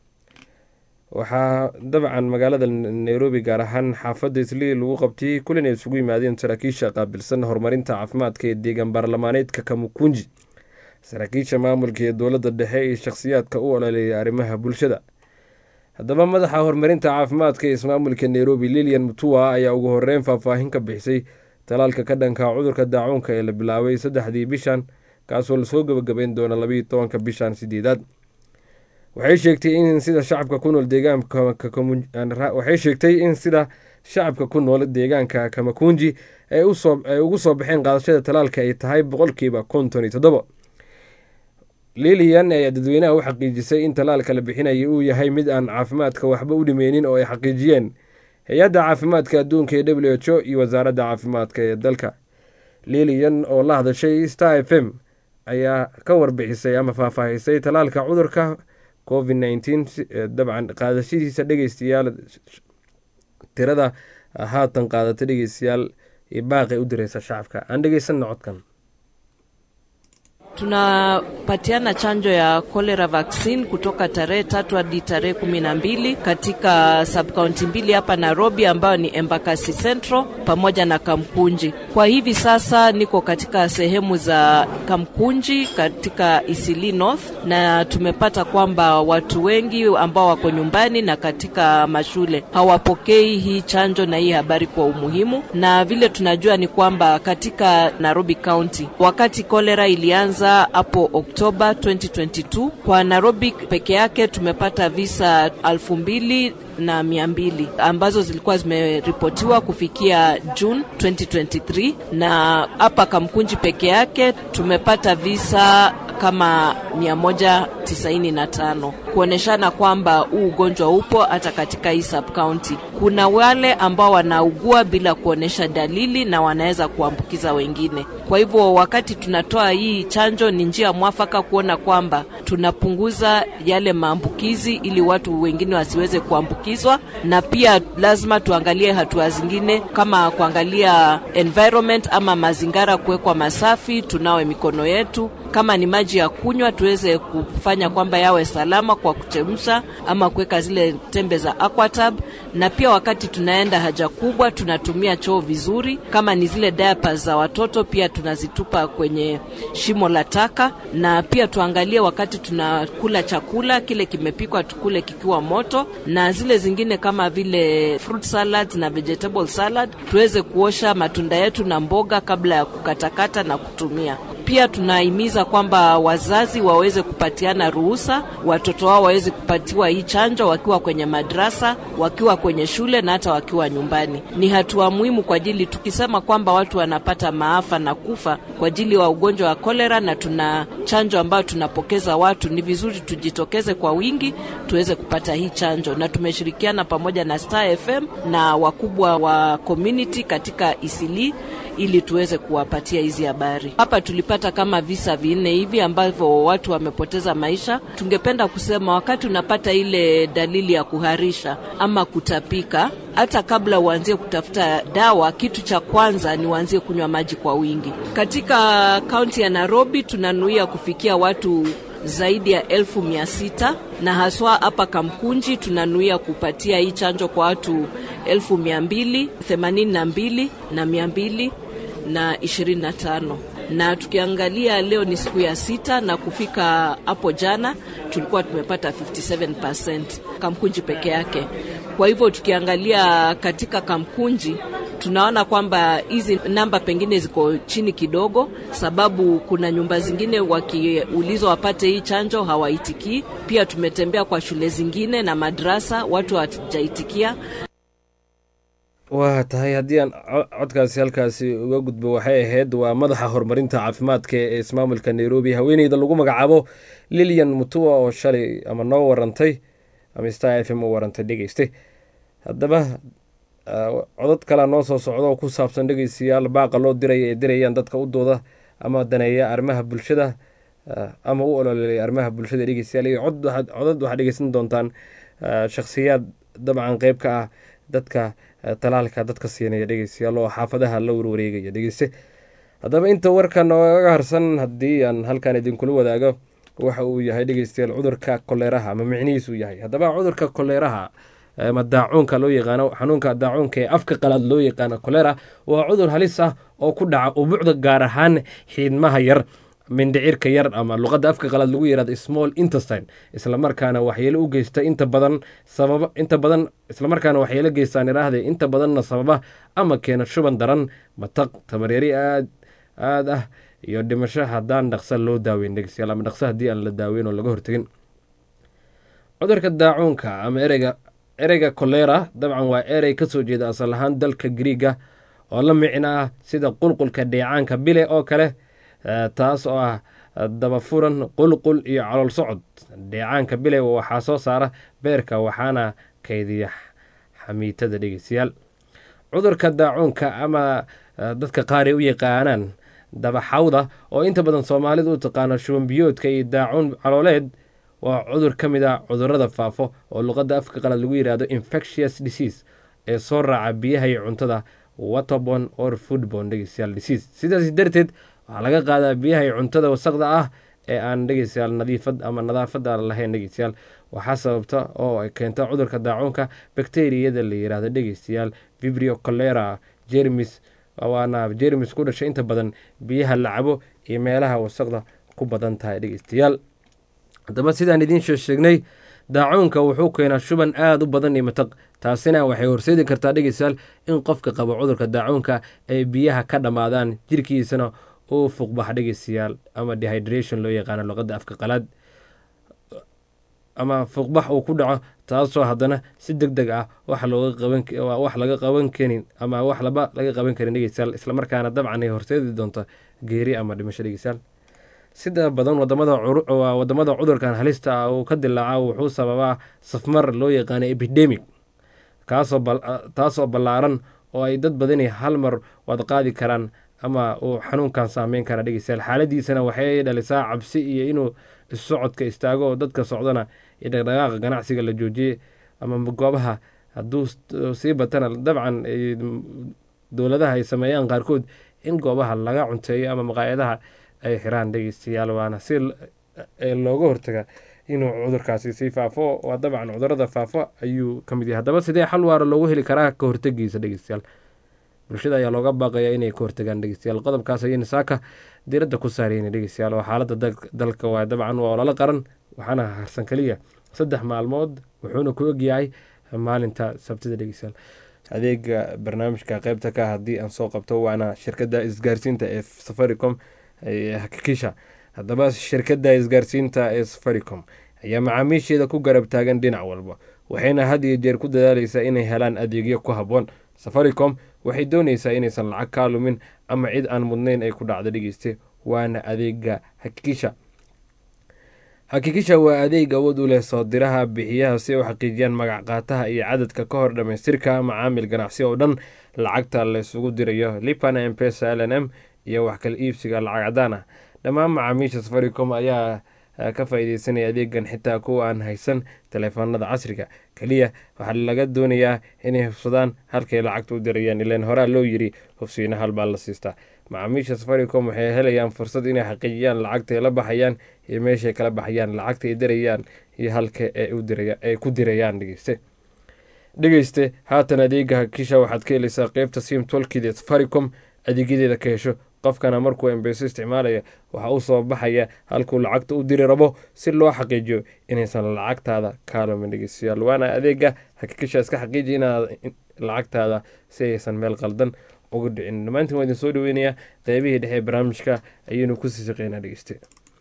waxaa dabcan magaalada nairobi gaar ahaan xaafadda islii lagu qabtay kulin ay isugu yimaadeen saraakiisha qaabilsan horumarinta caafimaadka ee deegaan baarlamaaneedka kamukunji saraakiisha maamulka ee dowladda dhexe iyo shakhsiyaadka u ololeeya arrimaha bulshada haddaba madaxa horumarinta caafimaadka ee ismaamulka nairobi lilian mutua ayaa ugu horeyn faahfaahin ka bixisay talaalka ka dhanka cudurka daacuunka ee la bilaabay saddexdii bishan kaasoo lasoo gabagabeyn doona labayo tobanka bishan sideedaad waxay sheegtay in sida shacabka ku nool deegaanwaxay sheegtay in sida shacabka ku nool deegaanka kamakunji ay ugu soo baxeen qaadashada talaalka ay tahay boqolkiiba konton iyo toddobo lilian ayaa dadweynaha u xaqiijisay in talaalka la bixinaya uu yahay mid aan caafimaadka waxba u dhimeynin oo ay xaqiijiyeen hay-adda caafimaadka adduunka ee w h o iyo wasaaradda caafimaadka ee dalka lilian oo la hadashay star f m ayaa ka warbixisay ama faahfaahisay talaalka cudurka covid nneteen dabcan qaadashadiisa dhegeystayaal tirada haatan qaadata dhegeystayaal iyo baaqay u direysa shacabka aan dhegeysanna codkan tunapatiana chanjo ya cholera vaccine kutoka tarehe tatu hadi tarehe kumi na mbili katika subkaunti mbili hapa Nairobi, ambayo ni Embakasi Central pamoja na Kamkunji. Kwa hivi sasa niko katika sehemu za Kamkunji katika Isili North, na tumepata kwamba watu wengi ambao wako nyumbani na katika mashule hawapokei hii chanjo na hii habari kwa umuhimu, na vile tunajua ni kwamba katika Nairobi County wakati cholera ilianza hapo Oktoba 2022 kwa Nairobi peke yake tumepata visa elfu mbili na mia mbili ambazo zilikuwa zimeripotiwa kufikia June 2023, na hapa Kamkunji peke yake tumepata visa kama 190 tisaini na tano kuoneshana kwamba huu ugonjwa upo hata katika hii subcounty. Kuna wale ambao wanaugua bila kuonesha dalili na wanaweza kuambukiza wengine. Kwa hivyo wakati tunatoa hii chanjo, ni njia mwafaka kuona kwamba tunapunguza yale maambukizi ili watu wengine wasiweze kuambukizwa, na pia lazima tuangalie hatua zingine kama kuangalia environment ama mazingira kuwekwa masafi, tunawe mikono yetu kama ni maji ya kunywa tuweze kufanya kwamba yawe salama kwa kuchemsha ama kuweka zile tembe za Aquatab, na pia wakati tunaenda haja kubwa tunatumia choo vizuri. Kama ni zile diapers za watoto pia tunazitupa kwenye shimo la taka, na pia tuangalie wakati tunakula chakula kile kimepikwa tukule kikiwa moto, na zile zingine kama vile fruit salad na vegetable salad tuweze kuosha matunda yetu na mboga kabla ya kukatakata na kutumia. Pia tunahimiza kwamba wazazi waweze kupatiana ruhusa watoto wao waweze kupatiwa hii chanjo wakiwa kwenye madrasa, wakiwa kwenye shule na hata wakiwa nyumbani. Ni hatua muhimu kwa ajili, tukisema kwamba watu wanapata maafa na kufa kwa ajili wa ugonjwa wa kolera, na tuna chanjo ambayo tunapokeza watu, ni vizuri tujitokeze kwa wingi tuweze kupata hii chanjo, na tumeshirikiana pamoja na Star FM na wakubwa wa community katika Isili ili tuweze kuwapatia hizi habari. Hapa tulipata kama visa vinne hivi ambavyo watu wamepoteza maisha. Tungependa kusema wakati unapata ile dalili ya kuharisha ama kutapika, hata kabla uanzie kutafuta dawa, kitu cha kwanza ni uanzie kunywa maji kwa wingi. Katika kaunti ya Nairobi tunanuia kufikia watu zaidi ya elfu mia sita na haswa hapa Kamkunji tunanuia kupatia hii chanjo kwa watu elfu mia mbili themanini na mbili na mia mbili na ishirini na tano na tukiangalia leo ni siku ya sita na kufika hapo jana tulikuwa tumepata 57% Kamkunji peke yake. Kwa hivyo tukiangalia katika Kamkunji tunaona kwamba hizi namba pengine ziko chini kidogo, sababu kuna nyumba zingine wakiulizwa wapate hii chanjo hawaitikii. Pia tumetembea kwa shule zingine na madrasa, watu hawajaitikia. waa tahay haddii aan codkaasi halkaasi uga gudbo waxay ahayd waa madaxa horumarinta caafimaadka ee ismaamulka nairobi haweeneyda lagu magacaabo lilian mutua oo shalay ama noo warantay ama star f m u warantay dhegeyste haddaba codad kalea noo soo socda oo ku saabsan dhegeystayaal baaqa loo diraya ee dirayaan dadka u dooda ama daneeya arrimaha bulshada ama u ololeeya arrimaha bulshada dhegeystayaal iyo codad waxaad dhegeysan doontaan shakhsiyaad dabcan qeyb ka ah dadka talaalka dadka siinaya dhegeystayaal oo xaafadaha la warwareegaya dhegeyste haddaba inta warkan nooga harsan haddii aan halkan idinkula wadaago waxa uu yahay dhegeystayaal cudurka koleeraha ama micnihiisu yahay haddaba cudurka koleeraha ama daacuunka loo yaqaano xanuunka daacuunka ee afka qalaad loo yaqaano kolera waa cudur halis ah oo ku dhaca ubuucda gaar ahaan xiidmaha yar mindhicirka yar ama luqadda afka qalaad lagu yihahdo small intestine islamarkaana waxyeelo u geysta inta badan sababa inta badan islamarkaana waxyeelo geystaan iraahde inta badanna sababa ama keena shuban daran mataq tamareeri aad aad ah iyo dhimasho haddaan dhaqsa loo daaweyn dhegeystayaal ama dhaqso haddii aan la daaweyn oo laga hortegin cudurka daacuunka ama ereyga ereyga kolera dabcan waa erey kasoo jeeda asal ahaan dalka griiga oo la micno ah sida qulqulka dheecaanka bile oo kale taas oo ah dabafuran qulqul iyo calool socod dheecaanka bile waxaa soo saara beerka waxaana kaydiya xamiitada dhegeystayaal cudurka daacuunka ama dadka qaar ay u yaqaanaan dabaxawda oo inta badan soomaalidu u taqaano shubanbiyoodka iyo daacuun calooleed waa cudur ka mid ah cudurada faafo oo luqadda afka qalad lagu yihahdo infectious disease ee soo raaca biyaha iyo cuntada waterbon or foodbon dhegeystayaal disease sidaas darteed waxaa laga qaadaa biyaha iyo cuntada wasaqda ah ee aan dhegeystayaal nadiifad ama nadaafada lahayn dhegeystayaal waxaa sababta oo ay keenta cudurka daacuunka bakteriyada la yiraahdo dhegeystayaal vibrio colera jermis waana jermis ku dhashay inta badan biyaha la cabo iyo meelaha wasaqda ku badan tahay dhegeystayaal haddaba sidaan idiin soo sheegnay daacuunka wuxuu keenaa shuban aada u badan iyo mataq taasina waxay horseedi kartaa dhegeystayaal in qofka qabo cudurka daacuunka ay biyaha ka dhammaadaan jirkiisana uu fuqbax dhegeystayaal ama dehydration loo yaqaano luqadda afka qalaad ama fuqbax uu ku dhaco taasoo haddana si deg deg ah wax looga qaban wax laga qaban karin ama wax laba laga qaban karin dhegeystayaal islamarkaana dabcan ay horseedi doonto geeri ama dhimasho dhegeystayaal sida badan wadamada wadamada cudurkan halista ah uu ka dilaaca wuxuu sababaa safmar loo yaqaano epidemic kaasoo taasoo ballaaran oo ay dad badani hal mar wad qaadi karaan ama uu xanuunkan saameyn kara dhegeystayaal xaaladiisana waxay dhalisaa cabsi iyo inuu issocodka istaago oo dadka socdana iyo dhaqdhaqaaqa ganacsiga la joojiyey ama goobaha hadduu sii batana dabcan dowladaha ay sameeyaan qaarkood in goobaha laga cunteeyo ama maqaayadaha ay xiraan dhegeystayaal waana si looga hortaga inuu cudurkaasi sii faafo waa dabcan cudurada faafo ayuu ka mid yahay haddaba sidee xal waara loogu heli karaa ka hortegiisa dhegeystayaal bulshada ayaa looga baaqaya inay ka hortagaan dhegeystayaal qodobkaas ayayna saaka diiradda ku saarayna dhegeystayaal oo xaaladda dalka waa dabcan waa ololo qaran waxaana harsan keliya saddex maalmood wuxuuna ku ogyahay maalinta sabtida dhegeystayaal adeega barnaamijka qeybta ka haddii aan soo qabto waana shirkadda isgaarsiinta ee safaricom hakikisha haddaba shirkadda isgaarsiinta ee safaricom ayaa macaamiisheeda ku garab taagan dhinac walba waxayna had iyo jeer ku dadaaleysaa inay helaan adeegyo ku habboon safaricom waxay dooneysaa inaysan lacag kaa lumin ama cid aan mudnayn ay ku dhacdo dhegeyste waana adeega hakikisha hakikisha waa adeeg awood u leh soo diraha bixiyaha si ay u xaqiijiyaan magac qaataha iyo cadadka ka hor dhammaystirka macaamil ganacsi oo dhan lacagta laysugu dirayo lipana mpesa l n m iyo wax kala iibsiga lacag cadaan ah dhammaan macaamiisha safaricom ayaa ka faa-ideysanaya adeegan xitaa kuwa aan haysan taleefanada casriga keliya waxaa laga doonayaa inay hubsadaan halkay lacagta u dirayaan ilaan horaa loo yiri hubsiina halbaa la siistaa macaamiisha safaricom waxay helayaan fursad inay xaqiijiyaan lacagta ay la baxayaan iyo meeshay kala baxayaan lacagta ay dirayaan iyo halka ay ku dirayaan dhegeyste dhegeyste haatan adeega hakisha waxaad ka helaysaa qeybta sim tolkid ee safaricom adeegyadeeda ka hesho qofkana markuu embeso isticmaalaya waxaa u soo baxaya halkuu lacagta u diri rabo si loo xaqiijiyo inaysan lacagtaada kaalumin dhegeystayaal waana adeega hakikisha iska xaqiiji inaad lacagtaada si aysan meel qaldan uga dhicin dhammaantiin waa idin soo dhaweynayaa qeybihii dhexe ee barnaamijka ayaynu kusii shaqeynaa dhegeyste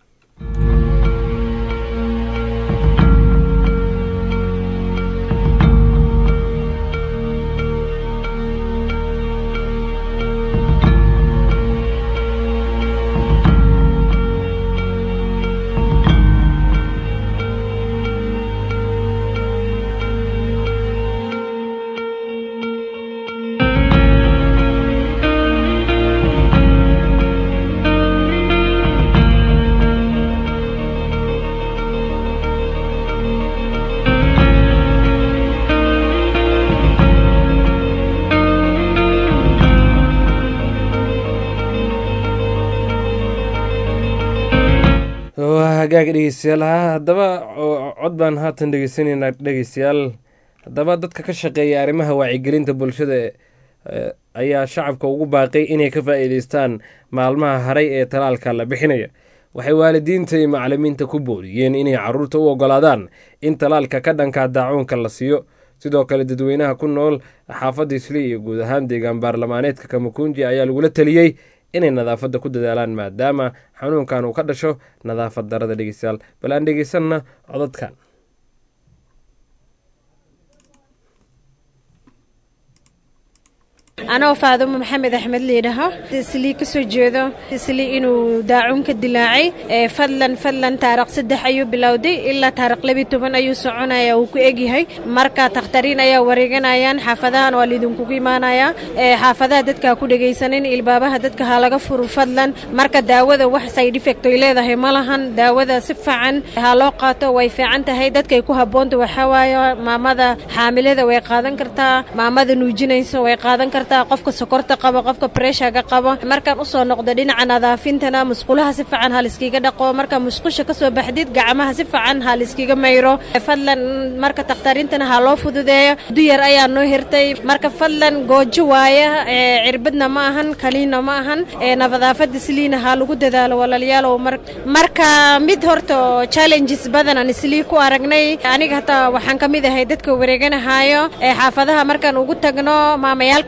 hagaaga dhegeystayaal haddaba cod baan haatan dhegeysaneynaa dhegeystayaal haddaba dadka ka shaqeeya arrimaha wacyigelinta bulshada ayaa shacabka ugu baaqay inay ka faa-iideystaan maalmaha haray ee talaalka la bixinaya waxay waalidiinta iyo macalimiinta ku booriyeen inay caruurta u ogolaadaan in talaalka ka dhanka daacuunka la siiyo sidoo kale dadweynaha ku nool xaafadda isli iyo guud ahaan deegaan baarlamaaneedka kamakunji ayaa lagula taliyey inay nadaafadda ku dadaalaan maadaama xanuunkan uu ka dhasho nadaafad darada dhegeystayaal bal aan dhegeysanna codadkan anoo faadumo maxamed axmed liidhaho islii ka soo jeedo islii inuu daacuun ka dilaacay fadlan fadlan taariikh saddex ayuu bilowday ilaa taariikh labi toban ayuu soconaya uu ku egyahay marka takhtariin ayaa wareeganayaan xaafadahan waa laidinkugu imaanayaa xaafadaha dadka ku dhegaysanin ilbaabaha dadka ha laga furo fadlan marka daawada wax side effect ay leedahay ma lahan daawada si fiican ha loo qaato way fiican tahay dadkay ku habboonta waxaa waaye maamada xaamilada way qaadan kartaa maamada nuujinaysa way qaadan kartaa qofka sokorta qaba qofka breshaga qaba markaan usoo noqdo dhinaca nadaafintana musqulaha si fiican ha liskiga dhaqo marka musqusha kasoo baxdid gacmaha si fiican ha liskiga mayro fadlan marka takhtariintana ha loo fududeeyo duyar ayaa noo hirtay marka fadlan goojo waaya cirbadna ma ahan kaliina ma ahan nadaafada siliina ha lagu dadaalo walaalayaalow marka mid horta challenges badan aan islii ku aragnay aniga hataa waxaan ka mid ahay dadka wareeganahaayo xaafadaha markaan ugu tagno maamayaalka waxay leeyihin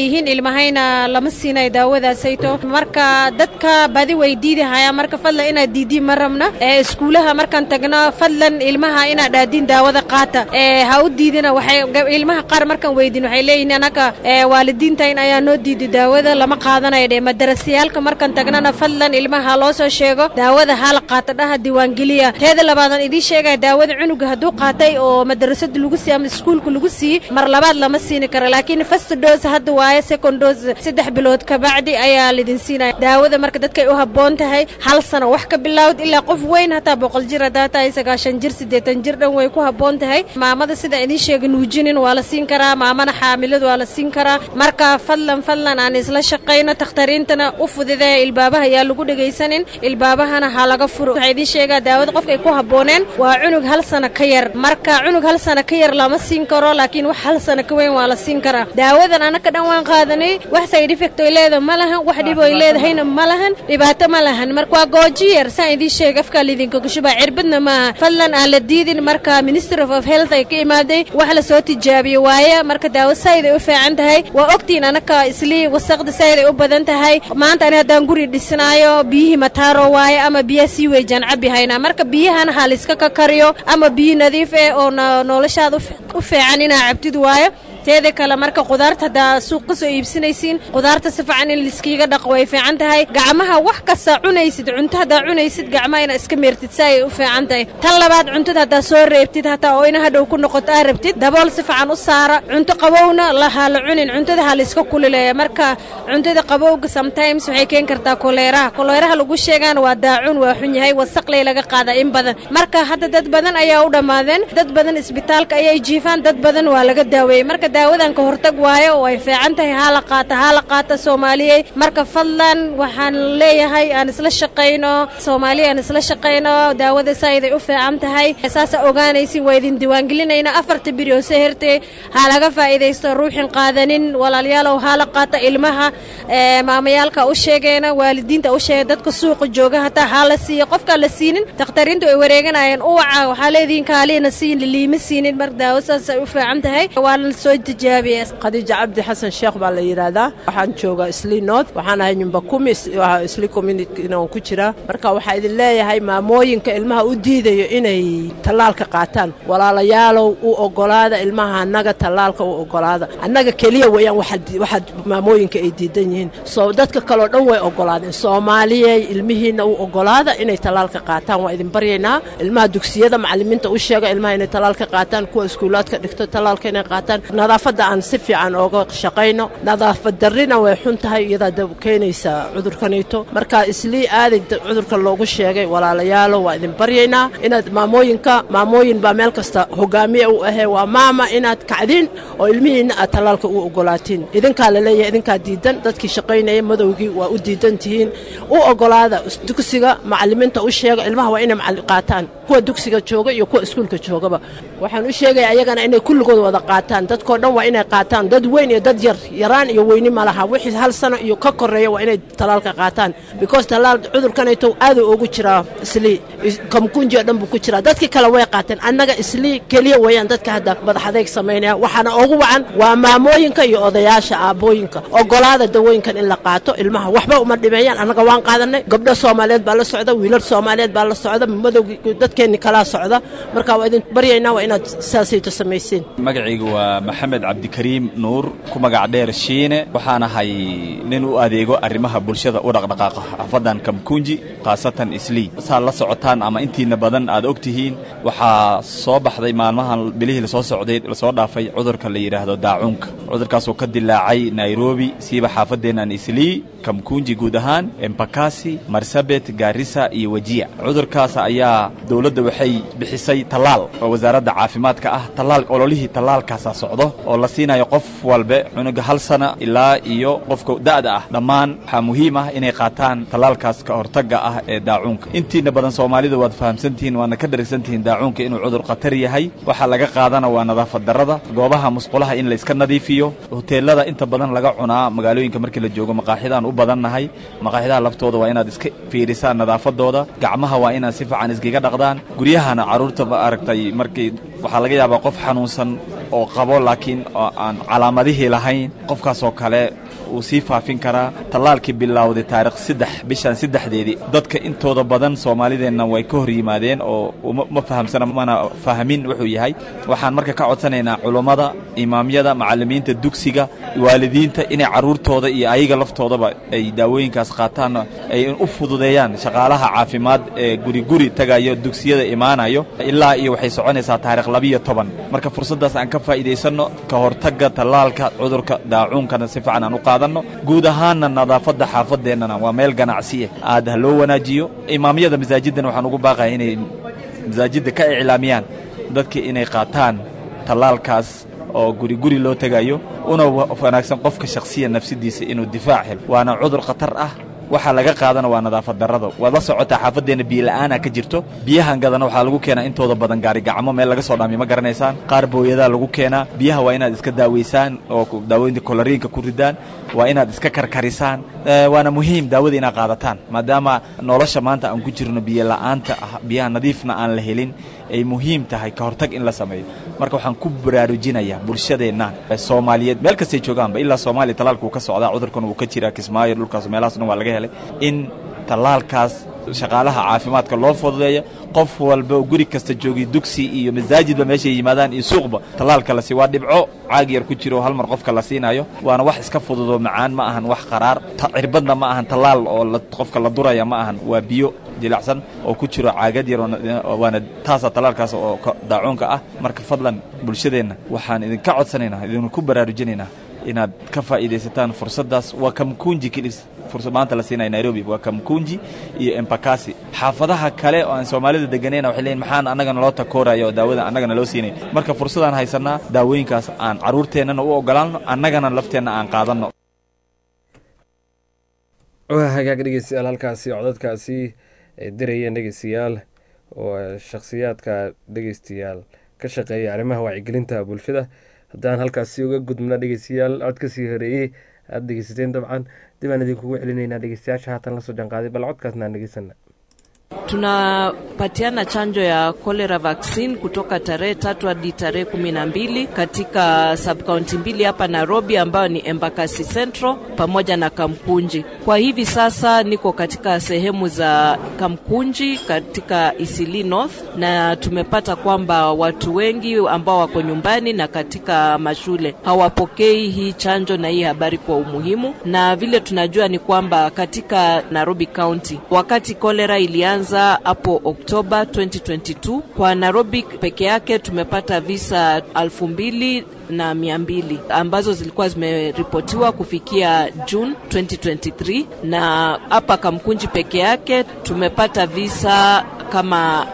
leeyihiin ilmahayna lama siinayo daawadaasayto marka dadka badi way diidahayaan marka fadlan inaad diidiin ma rabna ee iskuulaha markaan tagno fadlan ilmaha inaad dhaadiin daawada qaata ee ha u diidina waxay ilmaha qaar markaan weydin waxay leeyihiin anaga ee waalidiintayn ayaa noo diiday daawada lama qaadanayo dhe madarasayaalka markaan tagnana fadlan ilmaha ha loo soo sheego daawada hala qaata dhaha diiwaangeliya teeda labaadan idiin sheegaya daawada cunuga hadduu qaatay oo madarasada lagu siiy ama iskuulka lagu siiyey mar labaad lama siini karo laakiin first dose hadda waaye second dose saddex bilood kabacdi ayaa lidin siinaya daawada marka dadkay u habboon tahay hal sano wax ka bilowd ilaa qof weyn hataa boqol jir haddaa tahay sagaashan jir siddeetan jir dhan way ku habboon tahay maamada sida idiin sheega nuujinin waa la siin karaa maamana xaamiladu waa la siin karaa marka fadlan fadlan aan isla shaqayno takhtariintana u fududeeya ilbaabaha yaa lagu dhegaysanin ilbaabahana ha laga furo waxaa idiin sheegaa daawada qofka ay ku habbooneen waa cunug hal sano ka yar marka cunug hal sano ka yar lama siin karo laakiin wax hal sano ka weyn waa la siin karaa daawadan anaka dhan waan qaadanay wax side effect oy leedahay ma lahan wax dhib oy leedahayna ma lahan dhibaato ma lahan marka waa gooji yar saan idiin sheega afkaa lidinka gushubaa cirbadna maaha fadlan aan la diidin marka minister of health ay ka imaaday wax la soo tijaabiyo waaye marka daawo sayd ay u fiican tahay waa ogtiin anaka islii wasaqda sayd ay u badan tahay maanta ani haddaan guri dhisnaayo biyihii mataaro waaye ama biyaha sii weejaan cabi haynaa marka biyahana ha layska ka kariyo ama biyo nadiif eh oo noloshaada u fiican inaa cabtid waayo teeda kale marka qudaarta haddaa suuq ka soo iibsanaysiin qudaarta si fiican in liskiiga dhaqo way fiican tahay gacmaha wax kasta cunaysid cunto haddaa cunaysid gacmaha inaad iska meertid si ay u fiican tahay tan labaad cuntada haddaa soo reebtid hataa oo ina hadhow ku noqoto aa rabtid dabool si fiican u saara cunto qabowna laha la cunin cuntada ha layska kulileeya marka cuntada qabowga sometimes waxay keeni kartaa koleeraha koleeraha lagu sheegaana waa daacun waa xun yahay wasaqley laga qaadaa in badan marka hadda dad badan ayaa u dhammaadeen dad badan isbitaalka ayay jiifaan dad badan waa laga daaweeyey marka daawadan ka hortag waayo oo ay fiican tahay haa la qaata haa la qaata soomaaliyey marka fadlan waxaan leeyahay aan isla shaqayno soomaaliya aan isla shaqayno daawada saayiday u fiican tahay saasa ogaanaysin waa idin diiwaangelinayna afarta biri oo soo hertay ha laga faa'iidaysto ruuxin qaadanin walaalayaalow haa la qaata ilmaha maamayaalka u sheegayna waalidiinta u sheegay dadka suuqa jooga hataa haa la siiya qofkaan la siinin dakhtariintu ay wareeganayeen uwaca waxaa leedihiin kaaliina siin liima siinin mar daawo saasay u fiican tahay waa la soo tijaabiye khadiija cabdi xasan sheekh baa la yidhaahdaa waxaan joogaa isli north waxaan ahay nyumba kumi isli communityn ku jiraa marka waxaa idin leeyahay maamooyinka ilmaha u diidayo inay tallaalka qaataan walaalayaalow u ogolaada ilmaha annaga tallaalka u ogolaada annaga keliya weeyaan waxaad maamooyinka ay diidan yihiin soo dadka kaleo dhan way ogolaadeen soomaaliyey ilmihiinna u ogolaada inay tallaalka qaataan waa idin baryaynaa ilmaha dugsiyada macallimiinta u sheega ilmaha inay tallaalka qaataan kuwa iskuulaadka dhigto tallaalka inay qaataan nadaafadda aan si fiican ooga shaqayno nadaafad darrina way xun tahay iyadaa keenaysa cudurkanayto marka islii aaday cudurka loogu sheegay walaalayaalo waa idin baryaynaa inaad maamooyinka maamooyin baa meel kasta hogaamiye u ahee waa maama inaad kacdiin oo ilmihiinna aad tallaalka u ogolaatiin idinkaa laleeyahay idinkaa diidan dadkii shaqaynaya madowgii waa u diidan tihiin u ogolaada dugsiga macallimiinta u sheega ilmaha waa inay qaataan kuwa dugsiga jooga iyo kuwa iskuulka joogaba waxaan u sheegaya ayagana inay kulligood wada qaataan dadkoo dhan waa inay qaataan dad weyn iyo dad yar yaraan iyo weyni ma laha wixii hal sano iyo ka koreeya waa inay tallaalka qaataan because tallaal cudurkanayto aaduu ugu jiraa islii kamkunji oo dhan buu ku jiraa dadkii kale way qaateen annaga islii keliya weeyaan dadka hadda madax adeeg samaynaya waxaana ugu wacan waa maamooyinka iyo odayaasha aabbooyinka ogolaada dawooyinkan in la qaato ilmaha waxba uma dhimeeyaan annaga waan qaadanay gabdho soomaaliyeed baa la socda wiilal soomaaliyeed baa la socda madowgii dadkeenni kalaa socda marka waa idin baryaynaa waa inaad saasayto samaysiin magacaygu waa maxamed cabdikariim nuur ku magac dheer shiine waxaan ahay nin u adeego arrimaha bulshada u dhaqdhaqaaqa xaafaddan kamkunji khaasatan islii saa la socotaan ama intiina badan aad og tihiin waxaa soo baxday maalmahan bilihii lasoo socday lasoo dhaafay cudurka la yidhaahdo daacuunka cudurkaasoo ka dilaacay nairobi siiba xaafadeennan islii kamkunji guud ahaan embakasi marsabet gaarisa iyo wejiya cudurkaas ayaa dowladda waxay bixisay tallaal oo wasaaradda caafimaadka ah tallaal ololihii tallaalkaasaa socdo oo la siinayo qof walbe cunuga hal sana ilaa iyo qofka da'da ah dhammaan waxaa muhiim ah inay qaataan tallaalkaas ka hortagga ah ee daacuunka intiina badan soomaalida waad fahamsantihiin waadna ka dharagsantihiin daacuunka inuu cudur khatar yahay waxaa laga qaadana waa nadaafad darrada goobaha musqulaha in la iska nadiifiyo hoteelada inta badan laga cunaa magaalooyinka markii la joogo maqaaxidaan u badannahay maqaaxidaha laftooda waa inaad iska fiirisaan nadaafadooda gacmaha waa inaad si fiican iskaga dhaqdaan guryahana carruurta ma aragtay markii waxaa laga yaabaa qof xanuunsan oo qabo laakiin oo aan calaamadihii lahayn qofkaas oo kale uu sii faafin karaa tallaalkii bilowday taarikh saddex bishan saddexdeedii dadka intooda badan soomaalideenna way ka hor yimaadeen oo uma- ma fahamsana mana fahmin wuxuu yahay waxaan marka ka codsanaynaa culummada imaamyada macallimiinta dugsiga waalidiinta inay carruurtooda iyo ayaga laftoodaba ay daawooyinkaas qaataan ay u fududeeyaan shaqaalaha caafimaad ee guri guri tagayo dugsiyada imaanayo ilaa iyo waxay soconaysaa taarikh labiyo toban marka fursaddaas aan ka faa'iidaysanno ka hortagga tallaalka cudurka daacuunkana si fiican aan u qaadanno guud ahaanna nadaafadda xaafadeennana waa meel ganacsi ah aad ha loo wanaajiyo imaamyada masaajiddana waxaan ugu baaqaya inay masaajidda ka iclaamiyaan dadka inay qaataan tallaalkaas oo guri guri loo tegayo una wa- wanaagsan qofka shakhsiya nafsidiisa inuu difaac helo waana cudur khatar ah waxaa laga qaadana waa nadaafad darrada waad la socotaa xaafadeenna biyola'aana ka jirto biyahan gadana waxaa lagu keenaa intooda badan gaarigacmo meel laga soo dhaamiyo ma garanaysaan qaar booyadaa lagu keenaa biyaha waa inaad iska daaweysaan oo ku- daawooyinka koloriinka ku ridaan waa inaad iska karkarisaan Eh, waana muhiim daawada inaad qaadataan maadaama nolosha maanta aan ku jirno biyo la'aanta ah biyaha nadiifna aan la helin ay muhiim tahay ka hortag in la sameeyo marka waxaan ku baraarujinayaa bulshadeenna eh, soomaaliyeed meel kastay joogaanba ilaa soomaaliya talaalka uu ka socdaa cudurkan uu ka jiraa kismaayo dhulkaas meelahaas dhan waa laga helay in tallaalkaas shaqaalaha caafimaadka loo fududeeyo qof walba oo guri kasta joogay dugsi iyo masaajidba meeshay yimaadaan iyo suuqba tallaalka la sii waa dhibco caag yar ku jiro oo hal mar qofka la siinayo waana wax iska fududoo macaan ma ahan wax qaraar ta- cirbadna ma ahan tallaal oo la- qofka la duraya ma ahan waa biyo dilacsan oo ku jiro caagad yar oo na- oo waana taasa tallaalkaas oo ka- daacuunka ah marka fadlan bulshadeenna waxaan idinka codsanaynaa idinku baraarujinaynaa inaad ka faa'iidaysataan fursaddaas waa kamkunji kilis fursad maanta la siinaya nairobi waa kamkunji iyo empakasi xaafadaha kale oo aan soomaalida deganayna waxay leeyihin maxaan annagana loo takooraya oo daawada annagana loo siinay marka fursadaan haysanaa daawooyinkaas aan carruurteennana u ogolaanno annagana lafteenna aan qaadanno waa hagaag dhegeystayaal halkaasi codadkaasi ay dirayeen dhegeystayaal oo shakhsiyaadka dhegeystayaal ka shaqeeya arrimaha wacyigelinta bulshada haddaan halkaasi uga gudbna dhegeystayaal cod kasii horeeyey aada dhegeysateen dabcan dib aan idinkugu celinaynaa dhegeystayaasha haatan lasoo janqaaday bal codkaasna aan dhegeysana tunapatiana chanjo ya cholera vaccine kutoka tarehe tatu hadi tarehe kumi na mbili katika subkaunti mbili hapa Nairobi ambayo ni Embakasi Central pamoja na Kamkunji. Kwa hivi sasa niko katika sehemu za Kamkunji katika Isili North, na tumepata kwamba watu wengi ambao wako nyumbani na katika mashule hawapokei hii chanjo na hii habari kwa umuhimu, na vile tunajua ni kwamba katika Nairobi County wakati kolera ilianza hapo Oktoba 2022 kwa Nairobi peke yake tumepata visa elfu mbili na mia mbili ambazo zilikuwa zimeripotiwa kufikia June 2023 na hapa Kamkunji peke yake tumepata visa kama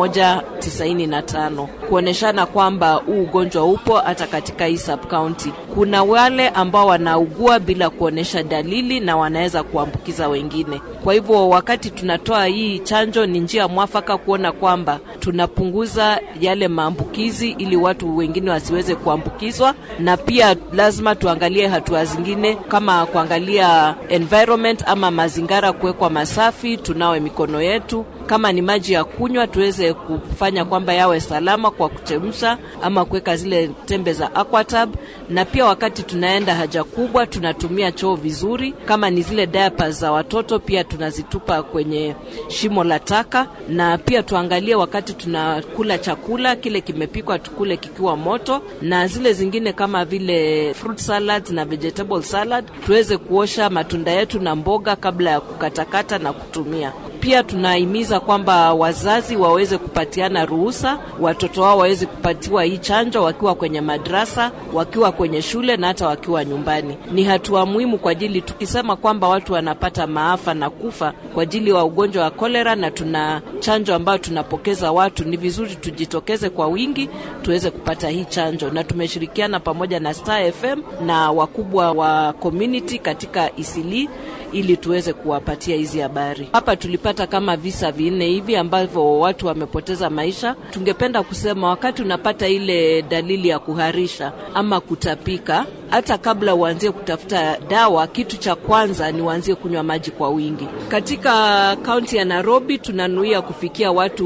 195 kuoneshana kwamba huu ugonjwa upo hata katika hii sub county. Kuna wale ambao wanaugua bila kuonesha dalili na wanaweza kuambukiza wengine. Kwa hivyo wakati tunatoa hii chanjo, ni njia mwafaka kuona kwamba tunapunguza yale maambukizi ili watu wengine wasiweze kuambukizwa, na pia lazima tuangalie hatua zingine kama kuangalia environment ama mazingira kuwekwa masafi, tunawe mikono yetu kama ni maji ya kunywa tuweze kufanya kwamba yawe salama kwa kuchemsha ama kuweka zile tembe za aquatab, na pia wakati tunaenda haja kubwa tunatumia choo vizuri. Kama ni zile diapers za watoto pia tunazitupa kwenye shimo la taka, na pia tuangalie wakati tunakula chakula kile kimepikwa tukule kikiwa moto, na zile zingine kama vile fruit salad na vegetable salad tuweze kuosha matunda yetu na mboga kabla ya kukatakata na kutumia. Pia tunahimiza kwamba wazazi waweze kupatiana ruhusa watoto wao waweze kupatiwa hii chanjo wakiwa kwenye madrasa, wakiwa kwenye shule na hata wakiwa nyumbani. Ni hatua muhimu kwa ajili, tukisema kwamba watu wanapata maafa na kufa kwa ajili wa ugonjwa wa kolera, na tuna chanjo ambayo tunapokeza watu, ni vizuri tujitokeze kwa wingi tuweze kupata hii chanjo, na tumeshirikiana pamoja na Star FM na wakubwa wa community katika Isili ili tuweze kuwapatia hizi habari. Hapa tulipata kama visa vinne hivi ambavyo watu wamepoteza maisha. Tungependa kusema wakati unapata ile dalili ya kuharisha ama kutapika, hata kabla uanzie kutafuta dawa, kitu cha kwanza ni uanzie kunywa maji kwa wingi. Katika kaunti ya Nairobi tunanuia kufikia watu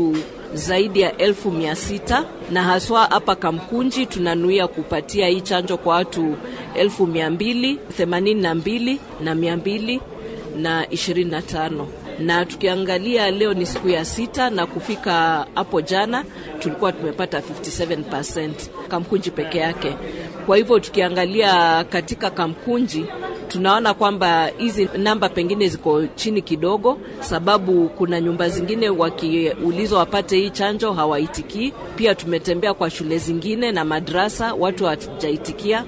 zaidi ya elfu mia sita na haswa hapa Kamkunji tunanuia kupatia hii chanjo kwa watu elfu mia mbili themanini na mbili na mia mbili na ishirini na tano na tukiangalia leo ni siku ya sita na kufika hapo jana tulikuwa tumepata 57% Kamkunji peke yake. Kwa hivyo tukiangalia katika Kamkunji tunaona kwamba hizi namba pengine ziko chini kidogo, sababu kuna nyumba zingine wakiulizwa wapate hii chanjo hawaitikii. Pia tumetembea kwa shule zingine na madrasa, watu hawajaitikia.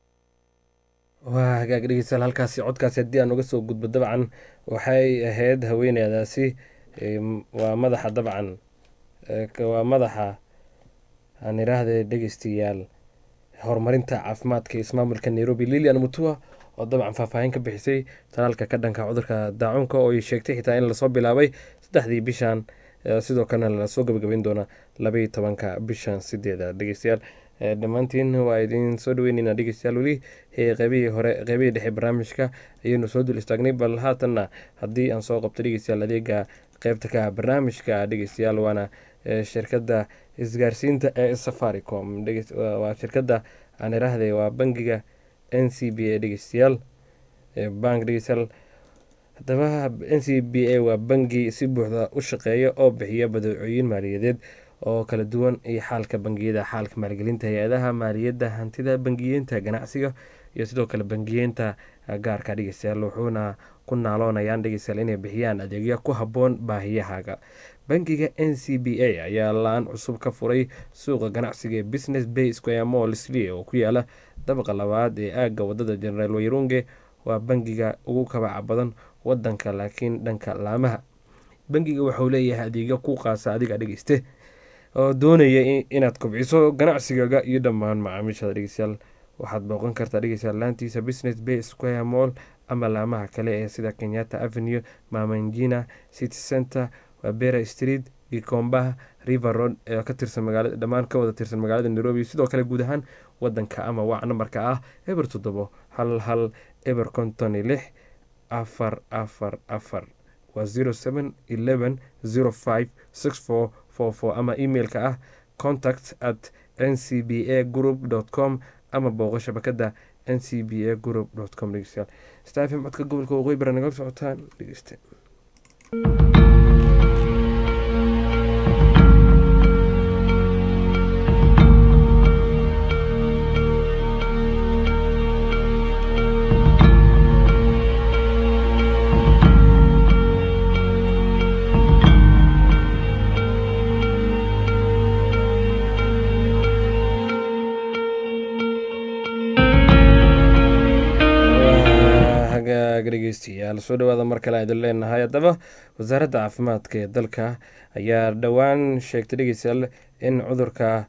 waa hagaag dhegeystayaal halkaasi codkaasi haddii aan uga soo gudbo dabcan waxay ahayd haweeneydaasi waa madaxa dabcan waa madaxa aan idhaahde dhegeystayaal horumarinta caafimaadka ismaamulka nairobi lilian mutua oo dabcan faahfaahin ka bixisay talaalka ka dhanka cudurka daacuunka oo ay sheegtay xitaa in lasoo bilaabay saddexdii bishan sidoo kalena lasoo gabagabayn doona labaiyo tobanka bishan sideeda dhegeystayaal dhammaantiin waa idiin soo dhaweyneyna dhegeystayaal weli qeybihii hore qeybihii dhexe barnaamijka ayaynu soo dul istaagnay bal haatanna haddii aan soo qabto dhegeystayaal adeega qeybta ka barnaamijka dhegeystayaal waana shirkadda isgaarsiinta ee safaricom waa shirkadda aan iraahday waa bangiga n c b a dhegeystayaal bank dhegeystayaal haddaba n c b a waa bangi si buuxda u shaqeeya oo bixiya badeecooyin maaliyadeed oo kala duwan iyo xaalka bangiyada xaalka maalgelinta hay-adaha maaliyadda hantida bangiyeenta ganacsiga iyo sidoo kale bangiyeenta gaarka dhegeystayaal wuxuuna ku naaloonayaan dhegeystayaal inay bixiyaan adeegyo ku habboon baahiyahaaga bangiga n c b a ayaa la-aan cusub ka furay suuqa ganacsiga ee business bay square mall slee oo ku yaala dabaqa labaad ee aagga wadada generaal wayrunge waa bangiga ugu kabaca badan wadanka laakiin dhanka laamaha bangiga waxauu leeyahay adeegyo ku qaasa adiga dhegeyste oo doonaya inaad kobciso ganacsigaaga iyo dhammaan macaamiishada dhegeystayaal waxaad booqan kartaa dhegeystayaal laantiisa business bay square mall ama laamaha kale ee sida kenyatta avenue mamanjina city center wabera street gikombaha river road ee ka tirsan magaalada dhammaan ka wada tirsan magaalada nairobi sidoo kale guud ahaan wadanka ama wac nambarka ah eber toddobo hal hal eber konton iyo lix afar afar afar waa zero seven eleven zero five six four four four ama emailka ah contact at n c b a group dot com ama booqo shabakada n c b a group dot com dhegeystayaal stafim codka gobolka waqooyi bara nagala socotaan dhegeyste dhegeystayaal soo dhawaada mar kale idin leenahay haddaba wasaaradda caafimaadka ee dalka ayaa dhowaan sheegtay dhegeystayaal in cudurka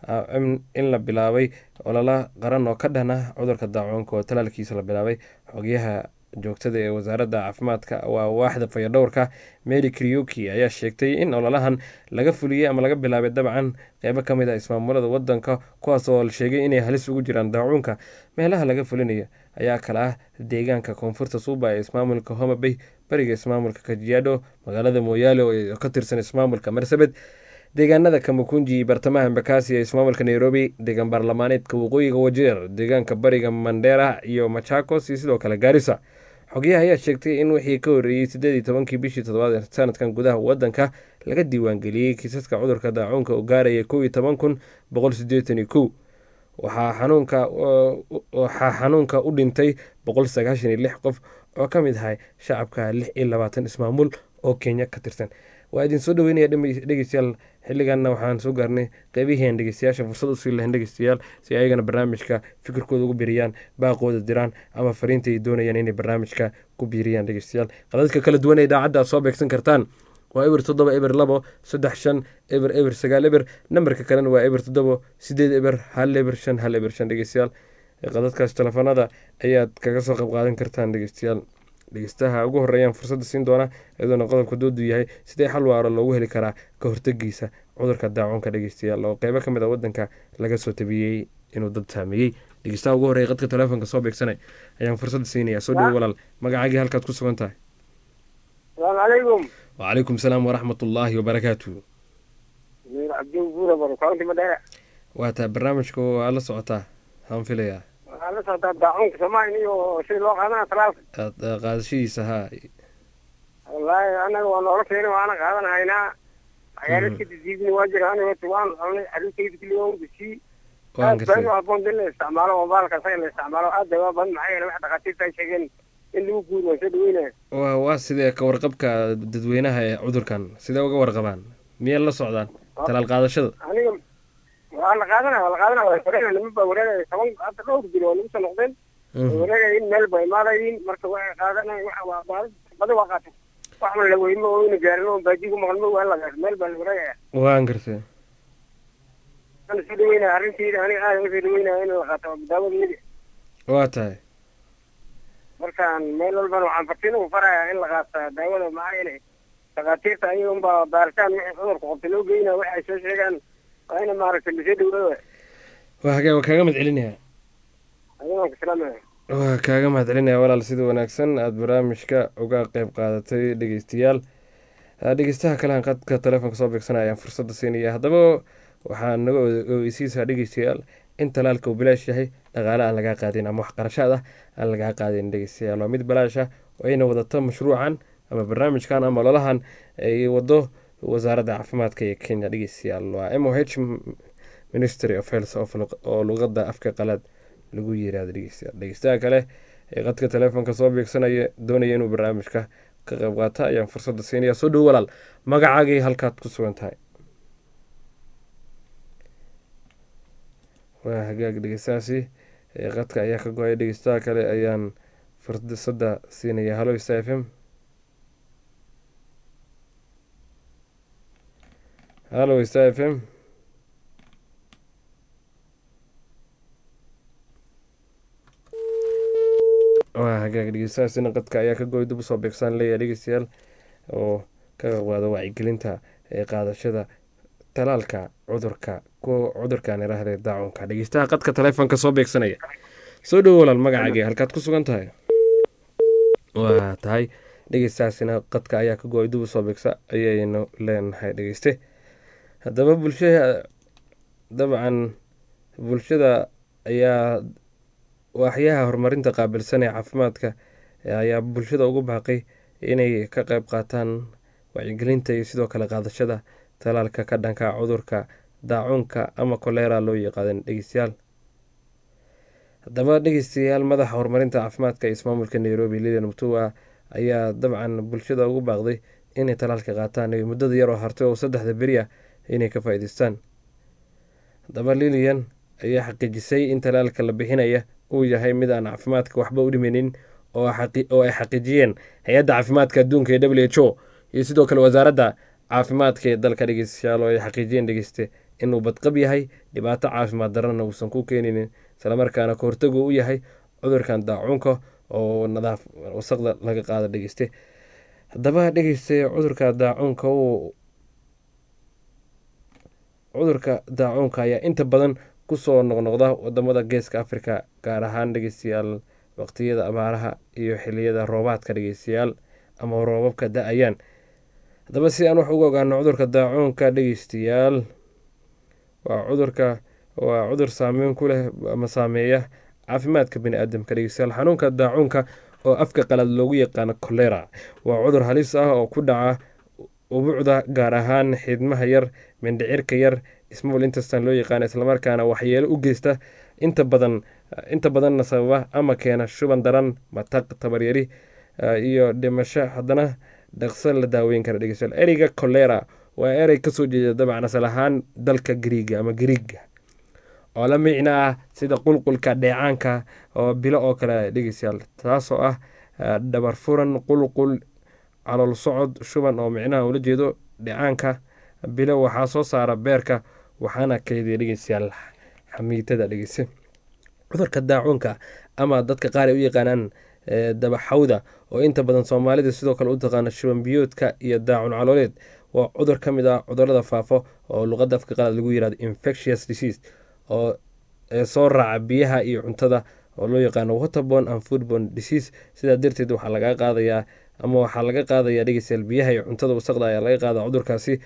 in la bilaabay olala qaran oo ka dhan ah cudurka daacuunka oo talaalkiisa la bilaabay xogyaha joogtada ee wasaaradda caafimaadka waa waaxda fayadhowrka mary kriuki ayaa sheegtay in ololahan laga fuliyey ama laga bilaabay dabcan qeybo ka mid ah ismaamulada wadanka kuwaas oo la sheegay inay halis ugu jiraan daacuunka meelaha laga fulinayo ayaa kale ah deegaanka koonfurta suuba ee ismaamulka homabay bariga ismaamulka kajiado magaalada mooyaale oo ka tirsan ismaamulka marsabed deegaanada kamakunji bartamaha embakasi ee ismaamulka nairobi deegaan baarlamaaneedka waqooyiga wajeer deegaanka bariga mandera iyo machakos iyo sidoo kale gaarisa xogyaha ayaa sheegtay in wixii ka horreeyey siddeed iyo tobankii bishii toddobaad ee sanadkan gudaha wadanka laga diiwaangeliyey kiisaska cudurka daacuunka oo gaaraya kow iyo toban kun boqol sideetan iyo kow waxaa xanuunka waxaa xanuunka u dhintay boqol sagaashan iyo lix qof oo ka mid ahay shacabka lix iyo labaatan ismaamul oo kenya ka tirsan waa idin soo dhaweynaya dhegeystayaal xilliganna waxaan soo gaarnay qeybihian dhegeystayaasha fursad usii lahayn dhegeystayaal si ayagana barnaamijka fikirkooda ugu biiriyaan baaqooda diraan ama fariinta ay doonayaan inay barnaamijka ku biiriyaan dhegeystayaal qadadka kala duwan ee idaacadda aad soo beegsan kartaan waa eber toddoba eber labo saddex shan eber eber sagaal eber nambarka kalena waa eber toddobo sideed eber hal eber shan hal eber shan dhegeystayaal qadadkaas telefoonada ayaad kaga soo qayb qaadan kartaan dhegeystayaal dhegeystaha ugu horeeyaan fursadda siin doona iyadoona qodobka doodu yahay sidee xal waaro loogu heli karaa ka hortegiisa cudurka daacuunka dhegeystayaal oo qeybo ka mid a wadanka laga soo tabiyey inuu dad saameeyey dhegeystaha ugu horreeya qadka telefoonka soo beegsanay ayaan fursadda siinaya soo dhawo walaal magacaagii halkaad ku sugan tahay salaamu calaykum wacalaykum salaam waraxmat ullaahi wabarakaatu cabdi buura baro county madheera waa tahay barnaamijku waa la socotaa waxaan filayaa waxaa la socotaa daacuunka soomaaliya iyo sida loo qaadana talaalka aad eh, qaadashadiisa haa wallaahi anaga waa noola keenay waana qaadan haynaa waxyaala iska didiidin waa jira aniga horta waan cunay carruurtayda keliya waan gusii waan aad baa gartay u habboon in la isticmaalo moobaalka isaga la isticmaalo aad bay waa badan maxaa yeele wax dhakhaatiirta ay sheegeen in lagu guuri waan soo dhaweynaya waa waa sidee ka warqabka dadweynaha ee cudurkan sidee uga warqabaan miyay la socdaan talaal qaadashada aniga waa la qaadanaya waa la qaadanaya waa wareegaya niman baa wareegaya toban hadda dhowr bilo waa nagu soo noqdeen way Mhm. wareegayin meel ba imaadayin marka waxay qaadanayan waxa waa baadi badi waa qaatay wax ma la weymo oo ina gaarin oo baadi ku maqan ma waa la gaar meel baa la wareegaya waan gartay waan soo dhaweynaya arrinteeda aniga aad uga soo dhaweynaya in la qaato daawadeeda waa tahay markaan meel walbana waxaan fartiin ugu farayaa in la qaata daawada maxaa yeelay dhakhaatiirta ayaga unbaa baaritaan wixii cudurka qabta loo geynaya waxa ay soo sheegaan waa ina maaragtay lasoo dhaweeyo waa hagee waa kaaga mahad celinaya adigaan ku salaamaya waa kaaga mahad celinaya walaal sida wanaagsan aada barnaamijka uga qeyb qaadatay dhegeystayaal Ah, dhegeystaha kalehan qadka telefoonka soo beegsanaya ayaan fursadda siinaya haddaba waxaa naga ogeysiisaa dhegeystayaal in talaalka uu bilaash yahay dhaqaale aan lagaa qaadin ama wax qarashaad ah aan lagaa qaadin dhegeystayaal waa mid bilaash ah oo ayna wadato mashruucan ama barnaamijkan ama ololahan ay wado wasaaradda caafimaadka ee kenya dhegeystayaal waa m o h ministry of health of luq- oo luqadda afka qalaad lagu yiraahdo dhegeystayaal dhegeystaha kale ee qadka telefoonka soo beegsanaya doonaya inuu barnaamijka ka qayb qaata ayaan fursadda siinaya soo dhowo walaal magacaagii halkaad ku sugan tahay waa hagaag dhegeystahaasi ee qadka ayaa ka go-ay dhegeystaha kale ayaan fursadda siinaya halo sta f m halo sta f m waa hagaag dhegeystahaasina qadka ayaa ka goy dib usoo beegsaan leeyahay dhegeystayaal oo ka qaado wacyigelinta ee qaadashada talaalka cudurka kuwa cudurkan iraahde daacunka dhegeystaha qadka telefoonka soo beegsanaya soo dhowo walaal magacaagii halkaad ku sugan tahay waa tahay dhegeystahaasina qadka ayaa ka go-ay dib usoo beegsa ayaynu leenahay dhegeyste haddaba bulshada dabcan bulshada ayaa waaxyaha horumarinta qaabilsan ee caafimaadka ayaa bulshada ugu baaqay inay ka qayb qaataan wacyigelinta iyo sidoo kale qaadashada talaalka ka dhanka cudurka daacuunka ama kolera loo yaqaadan dhegeystayaal haddaba dhegeystayaal madaxa horumarinta caafimaadka ee ismaamulka nairobi lidan mutua ayaa dabcan bulshada ugu baaqday inay talaalka qaataan iyo muddada yar oo hartay oo saddexda beri ah inay ka faa-iideystaan haddaba lilian ayaa xaqiijisay in talaalka la bixinaya uu yahay mid aan caafimaadka waxba u dhimaynin oo xaqi- oo ay xaqiijiyeen hay-adda caafimaadka adduunka ee w h o iyo sidoo kale wasaaradda caafimaadka ee dalka dhegeystayaal oo ay xaqiijiyeen dhegeyste inuu badqab yahay dhibaato caafimaad darana uusan ku keeninin islamarkaana ka hortagu u yahay cudurkan daacuunka oo nadaaf wasaqda laga qaado dhegeyste haddaba dhegeyste cudurka daacuunka uu cudurka daacuunka ayaa inta badan kusoo noqnoqda wadamada geeska africa gaar ahaan dhegeystayaal waqtiyada abaaraha iyo xiliyada roobaadka dhegeystayaal ama roobabka da-ayaan haddaba si aan wax uga ogaano cudurka daacuunka dhegeystayaal waa cudurka waa cudur saameyn ku leh ama saameeya caafimaadka bani aadamka dhegeystayaal xanuunka daacuunka oo afka qalad loogu yaqaano kolera waa cudur halis ah oo ku dhaca ubuucda gaar ahaan xidmaha yar mindhicirka yar small intestan loo yaqaano islamarkaana waxyeelo u geysta inta badan inta badanna sababa ama keena shuban daran mataq tabaryari eh, iyo dhimasho haddana dhaqso la daaweyn kara dhegeystayaal ereyga kolera waa erey kasoo jeeda dabcan asal ahaan dalka griiga ama griiga oo la micno ah sida qulqulka dheecaanka oo bilo oo kale dhegeystayaal taasoo ah eh, dhabar furan qulqul calool socod shuban oo micnaha ula jeedo dheecaanka bilo waxaa soo saara beerka waxaana keydiya dhegeystayaal xamiitada dhegeyse cudurka daacuunka ama dadka qaar ay u yaqaanaan eh, dabaxawda oo inta badan soomaalida sidoo kale u taqaana shuban biyoodka iyo daacun calooleed waa cudur ka mid ah cudurada faafo oo luqadda afka qalad lagu yirahdo infectious disease oo ee soo raaca biyaha iyo cuntada oo loo yaqaano waterborne and foodborne disease sidaa darteed waxaa laga qaadayaa ama waxaa laga qaadayaa dhegeystayaal biyaha iyo cuntada wasaqda ayaa laga qaada cudurkaasi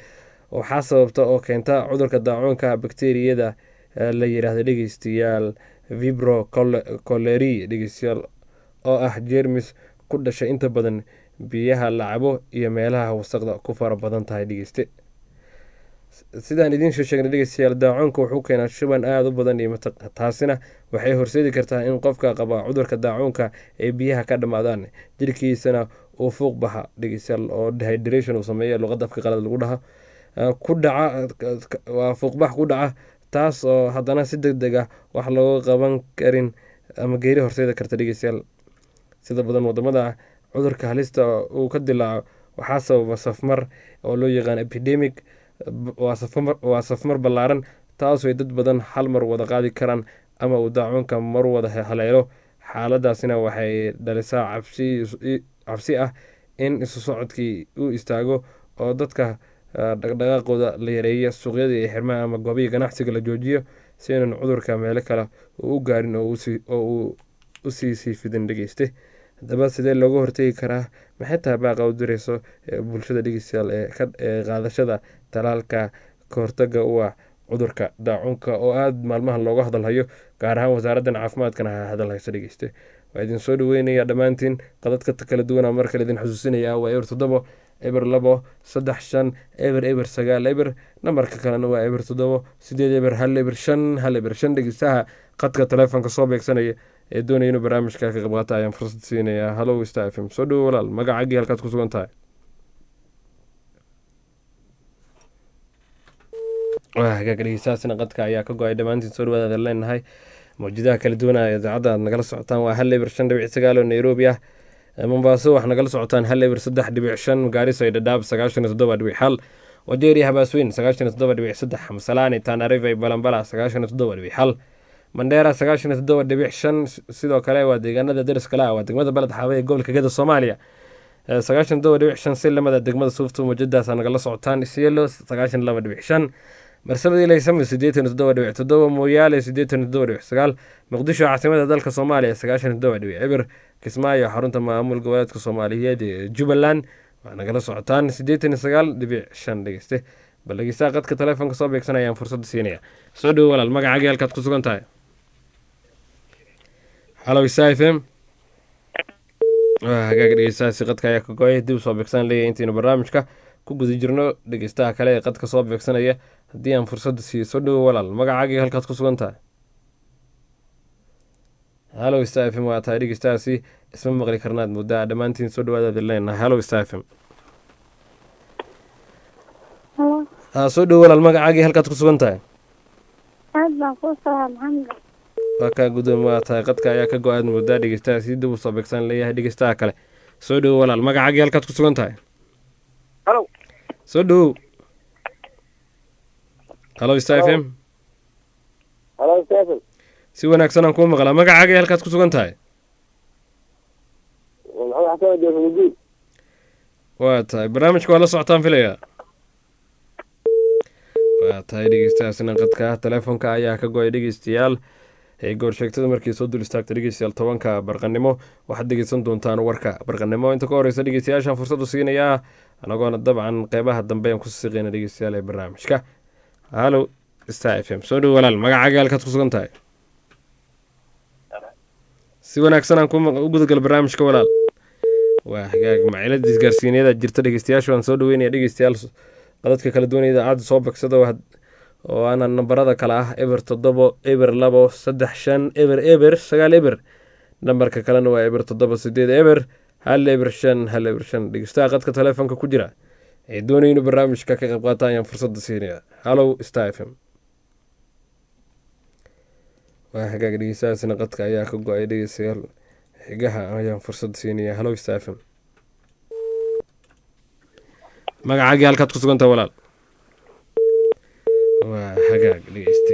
waxaa sababta oo keenta cudurka daacuunka bakteriyada la yidhaahda dhegeystayaal vibro coleri dhegeystayaal oo ah jermis ku dhasha inta badan biyaha la cabo iyo meelaha wasaqda ku fara badan tahay dhegeyste sidaan idiin soo sheegnay dhegeystayaal daacuunka wuxuu keenaa shuban aada u badan iyo mataq taasina waxay horseedi kartaa in qofka qaba cudurka daacuunka ay biyaha ka dhammaadaan jirkiisana uu fuuq baxa dhegeystayaal oo dehydration uu sameeya luqadda afka qalad lagu dhaha ku dhaca waa fuuqbax ku dhaca taas oo haddana si deg deg ah wax looga qaban karin ama geeri horseedi karta dhegeystayaal sida badan wadamada cudurka halista uu ka dilaaco waxaa sababa safmar oo loo yaqaan epidemic waa safmar ballaaran taasoo dad badan hal mar wada qaadi karaan ama uu daacuunka mar wada haleelo xaaladaasina waxay dhalisaa cabsi ah in isu socodkii uu istaago oo dadka dhaqdhaqaaqooda la yareeya suuqyada iyo xirmaha ama goobihii ganacsiga la joojiyo si inan cudurka meelo kale uu u gaarin oo uu usii sii fidin dhegeyste haddaba sidee looga hortegi karaa maxay tahay baaqa u direyso bulshada dhegeystayaal ee qaadashada talaalka kahortaga u ah cudurka daacuunka oo aada maalmahan looga hadalhayo gaar ahaan wasaaraddan caafimaadkana ha hadalhayso dhegeyste waa idin soo dhaweynaya dhammaantiin qadadka kala duwana mar kale idin xusuusinaya waa eber toddobo eber labo saddex shan eber eber sagaal eber nambarka kalena waa eber toddobo sideed eber hal eber shan hal eber shan dhegeystaha qadka taleefonka soo beegsanaya ee doonaya inuu barnaamijka ka qayb qaata ayaan fursad siinayaa hallow star f m soo dhowo walaal magacagii halkaad ku sugan tahay hagaag dhegeystahaasina qadka ayaa ka go-ay dhammaantiin soo dhawaadaada leenahay mawjadaha kala duwanaya idaacadda aad nagala socotaan waa hal eber shan dhibic sagaal oo nairobi ah mombaaso waxaa nagala socotaan hal eber saddex dhibic shan gaariso iyo dhadhaab sagaashan iyo toddoba dhibic hal wajeeriya habaasweyn sagaashan iyo toddoba dhibic saddex masalaani tanariva balambala sagaashan iyo toddoba dhibic hal mandheera sagaashan iyo toddoba dhibic shan sidoo kale waa deegaanada dariskale ah waa degmada baled xaawe ee gobolka geda soomaaliya sagaashan iyo toddoba dhibic shan si lamada degmada suufta mujadaasa nagala socotaan isyelo sagaashan iyo laba dhibic shan marsabadii laysamo siddeetan iyo toddoba dhibic toddoba mooyaale siddeetan iyo toddoba dhibic sagaal muqdisho caasimada dalka soomaaliya sagaashan iyo toddoba dhibic eber kismaayo xarunta maamul goboleedka soomaaliyeed ee jubbaland waa nagala socotaan siddeetan iyo sagaal dhibic shan dhegeyste bal dhegeystaha qadka taleefonka soo beegsanayaan fursadda siinaya soo dhowo walaal magacagii halkaad ku sugan tahay hallow isa f m hagaag dhegeystahaasi qadka ayaa ka go-ay dib soo beegsan leeyahay intaynu barnaamijka ku guda jirno dhegeystaha kale ee qadka soo beegsanaya haddii aan fursadda siiyo soo dhowo walaal magacaagii halkaad ku sugan tahay hallow sta f m waa tahay dhegeystahaasi isma maqli karnaad muddaa dhammaantiin soo dhawaadaad leenahay hallow sta f m soo dhowo walaal magacaagii halkaad ku sugan tahay aad baan kuu salaam maxamed waa kaa gudoomi waa tahay qadka ayaa ka go-aad muddaa dhegeystaha si dib u soo beegsan leeyahay dhegeystaha kale soo dhowo walaal magacaagii halkaad ku sugan tahay halo soo dhowow hallow sta f m halo stephen si wanaagsan aan kuu maqlaa magacaagii halkaad ku sugan tahay maxamed xasan jeefmudi waa tahay barnaamijka waa la socotaan filayaa waa tahay dhegeystahaasina qadka taleefonka ayaa ka go-ay dhegeystayaal ee goorsheegtada markii soo dul istaagta dhegeystayaal tobanka barqanimo waxaad dhegeysan doontaan warka barqanimo inta ka horeysa dhegeystayaashaan fursadu siinayaa anagoona dabcan qeybaha dambe aan ku siqeyna dhegeystayaal ee barnaamijka hallow star f m soo dhow walaal magacaaga halkaad ku sugan tahay si wanaagsan aan u gudagala barnaamijka walaal waa hagaag macilada isgaarsiinyada jirta dhegeystayaashu aan soo dhaweynaya dhegeystayaal qadadka kala duwan idaacadda soo bagsada oo aana nambarada kale ah eber toddobo eber labo saddex shan eber eber sagaal eber nambarka kalena waa eber toddoba sideed eber hal eber shan hal eber shan dhegeystaha qadka taleefonka ku jira ee doonaya inuu barnaamijka ka qayb qaata ayaan fursadda siinaya hallow star f m waa hagaag dhegeystahaasina qadka ayaa ka go-ay dhegeystayaal xigaha ayaan fursad siinaya hallow star f m magacaagii halkaad ku sugantaha walaal waa hagaag dhegeyste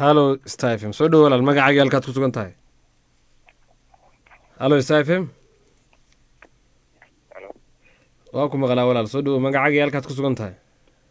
hallo star f m soo dhowo walaal magacaagii halkaad ku sugan tahay hallo star f m waa ku maqlaa walaal soo dhowo magacaagii halkaad ku sugan tahay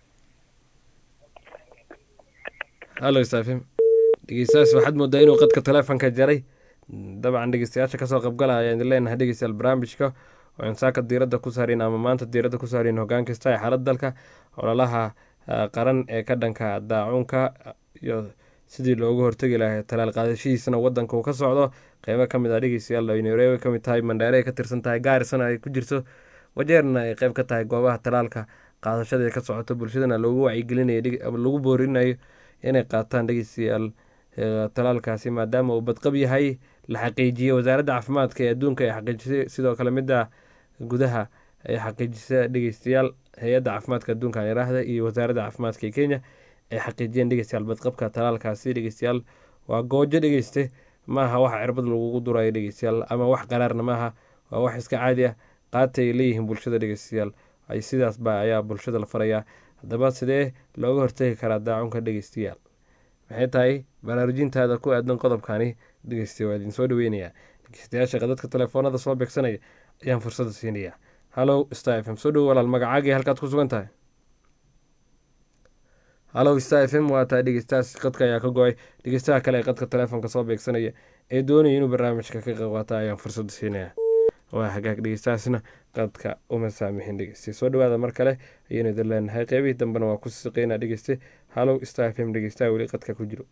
hallo star f m dhegeystayaas waxaad moodaa inuu qadka taleefonka jaray dabcan dhegeystayaasha kasoo qabgalaya ayaan idin leenahay dhegeystayaal barnaamijka oo insaaka diiradda ku saareen ama maanta diiradda ku saareen hoggaan kasta ee xaalad dalka ololaha qaran ee ka dhanka daacuunka iyo sidii loogu hortegi lahay talaal qaadashihiisana wadanka uu ka socdo qeybo ka mid ah dhegeystayaal ay nairobi ka mid tahay mandheere ay ka tirsan tahay gaarisana ay ku jirto wajeerna ay qeyb ka tahay goobaha talaalka qaadashada ee ka socoto bulshadana loogu wacyigelinayo lagu boorinayo inay qaataan dhegeystayaal talaalkaasi maadaama uu badqab yahay la xaqiijiyey wasaaradda caafimaadka ee adduunka ay xaqiijisay sidoo kale midda gudaha ay xaqiijisa dhegeystayaal hay-adda caafimaadka adduunka iraahda iyo wasaaradda caafimaadka ee kenya ay xaqiijiyeen dhegeystayaal badqabka talaalkaasi dhegeystayaal waa goojo dhegeyste maaha wax cirbad lagugu durayo dhegeystayaal ama wax qaraarna maaha waa wax iska caadi ah qaata ay leeyihiin bulshada dhegeystayaal ay sidaasba ayaa bulshada la farayaa haddaba sidee looga hortegi karaa daacunka dhegeystayaal maxay tahay baraarujintaada ku aadan qodobkani dhegeysta waa idin soo dhaweynayaa dhegeystayaasha qadadka telefoonada soo beegsanaya ayaan fursada siinayaa hallow star f m soo dhowo walaal magacaagii halkaad ku sugan tahay hallow star f m waa tahay dhegeystayaas qadka ayaa ka go-ay dhegeystaha kale ee qadka telefoonka soo beegsanaya ee doonaya inuu barnaamijka ka qayb qaata ayaan fursada siinayaa waa hagaag dhegeystahaasna qadka uma saamixin dhegeyste soo dhawaada mar kale ayaynu idin leenahay qeybihii dambena waa ku siqeynaa dhegeyste hallow star f m dhegeystaha weli qadka ku jiro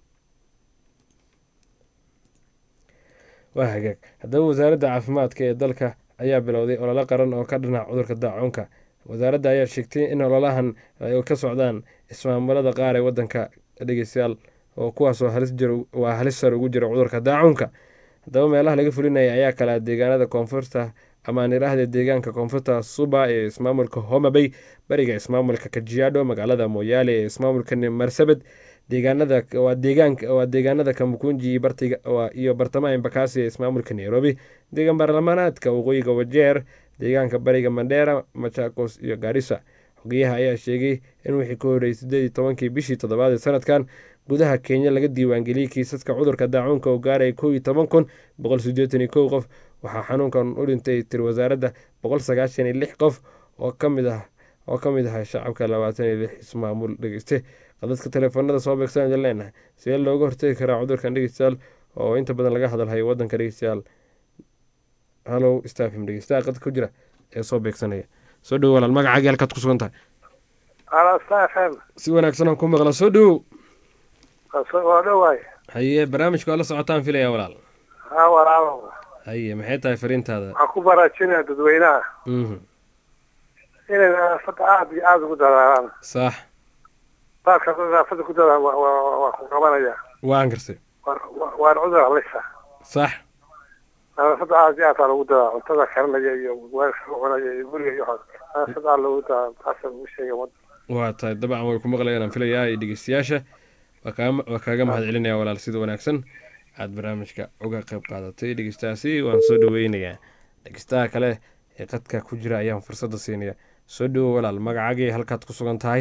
waa hagaag haddaba wasaaradda caafimaadka ee dalka ayaa bilowday ololo qaran oo ka dhinac cudurka daacuunka wasaaradda ayaa sheegtay in ololahan ay ka socdaan ismaamulada qaar ee wadanka dhegeystayaal oo kuwaasoo waa halis sar ugu jira cudurka daacuunka haddaba meelaha laga fulinaya ayaa kala deegaanada koonfurta amaan iraahda deegaanka koonfurta suba ee ismaamulka homabay bariga ismaamulka kajiado magaalada moyaale ee ismaamulka marsabed deegaanada waa deegaanka waa deegaanada kamukunji bartiga iyo bartamaha embakasi ee ismaamulka nairobi deegaan baarlamaanaadka waqooyiga wajeer deegaanka bariga mandheera machakos iyo gaarisa xogeyaha ayaa sheegay in wixii ka horreeyay sideed iyo tobankii bishii toddobaad ee sanadkan gudaha kenya laga diiwaangeliyey kiisaska cudurka daacuunka oo gaaraya kow iyo toban kun boqol sideetan iyo kow qof waxaa xanuunkan u dhintay tiri wasaaradda boqol sagaashan iyo lix qof oo kamid ah oo ka mid ah shacabka labaatan iyo lix ismaamul dhegeyste qadadka telefoonada soo beegsan idin leenahay sidee looga hortegi karaa cudurkan dhegeystayaal oo inta badan laga hadalhayo wadanka dhegeystayaal hallow stafim dhegeystaha qadka ku jira ee soo beegsanaya soo dhowo walaal magacaagii halkaad ku sugan tahay si wanaagsan aan ku maqla soo dhowow waa dhowaay haye barnaamijka waa la socotaan filaya walaal ha walaalo haye maxay tahay fariintaada waxaan ku baraajinaya dadweynaha inay nadaafadda aada iyo aada ugu dadaalaan sax baadka nadaafadda ku dadaan waa ku qabanaya waan garsay waan cudur halisa sax nadaafadda aada iyo aada lagu dadaa cuntada karinaya iyo weelka cunaya iyo guriga iyo nadaafadda aada lagu dadaa taasa ugu sheegay wada waa tahay dabcan way ku maqlayaan aan filayaa iyo dhegeystayaasha waa kaaga mahad celinaya walaal sida wanaagsan aada barnaamijka uga qayb qaadatay dhegeystahaasi waan soo dhaweynayaa dhegeystaha kale ee qadka ku jira ayaan fursadda siinaya soo dhowo walaal magacaagii halkaad ku sugan tahay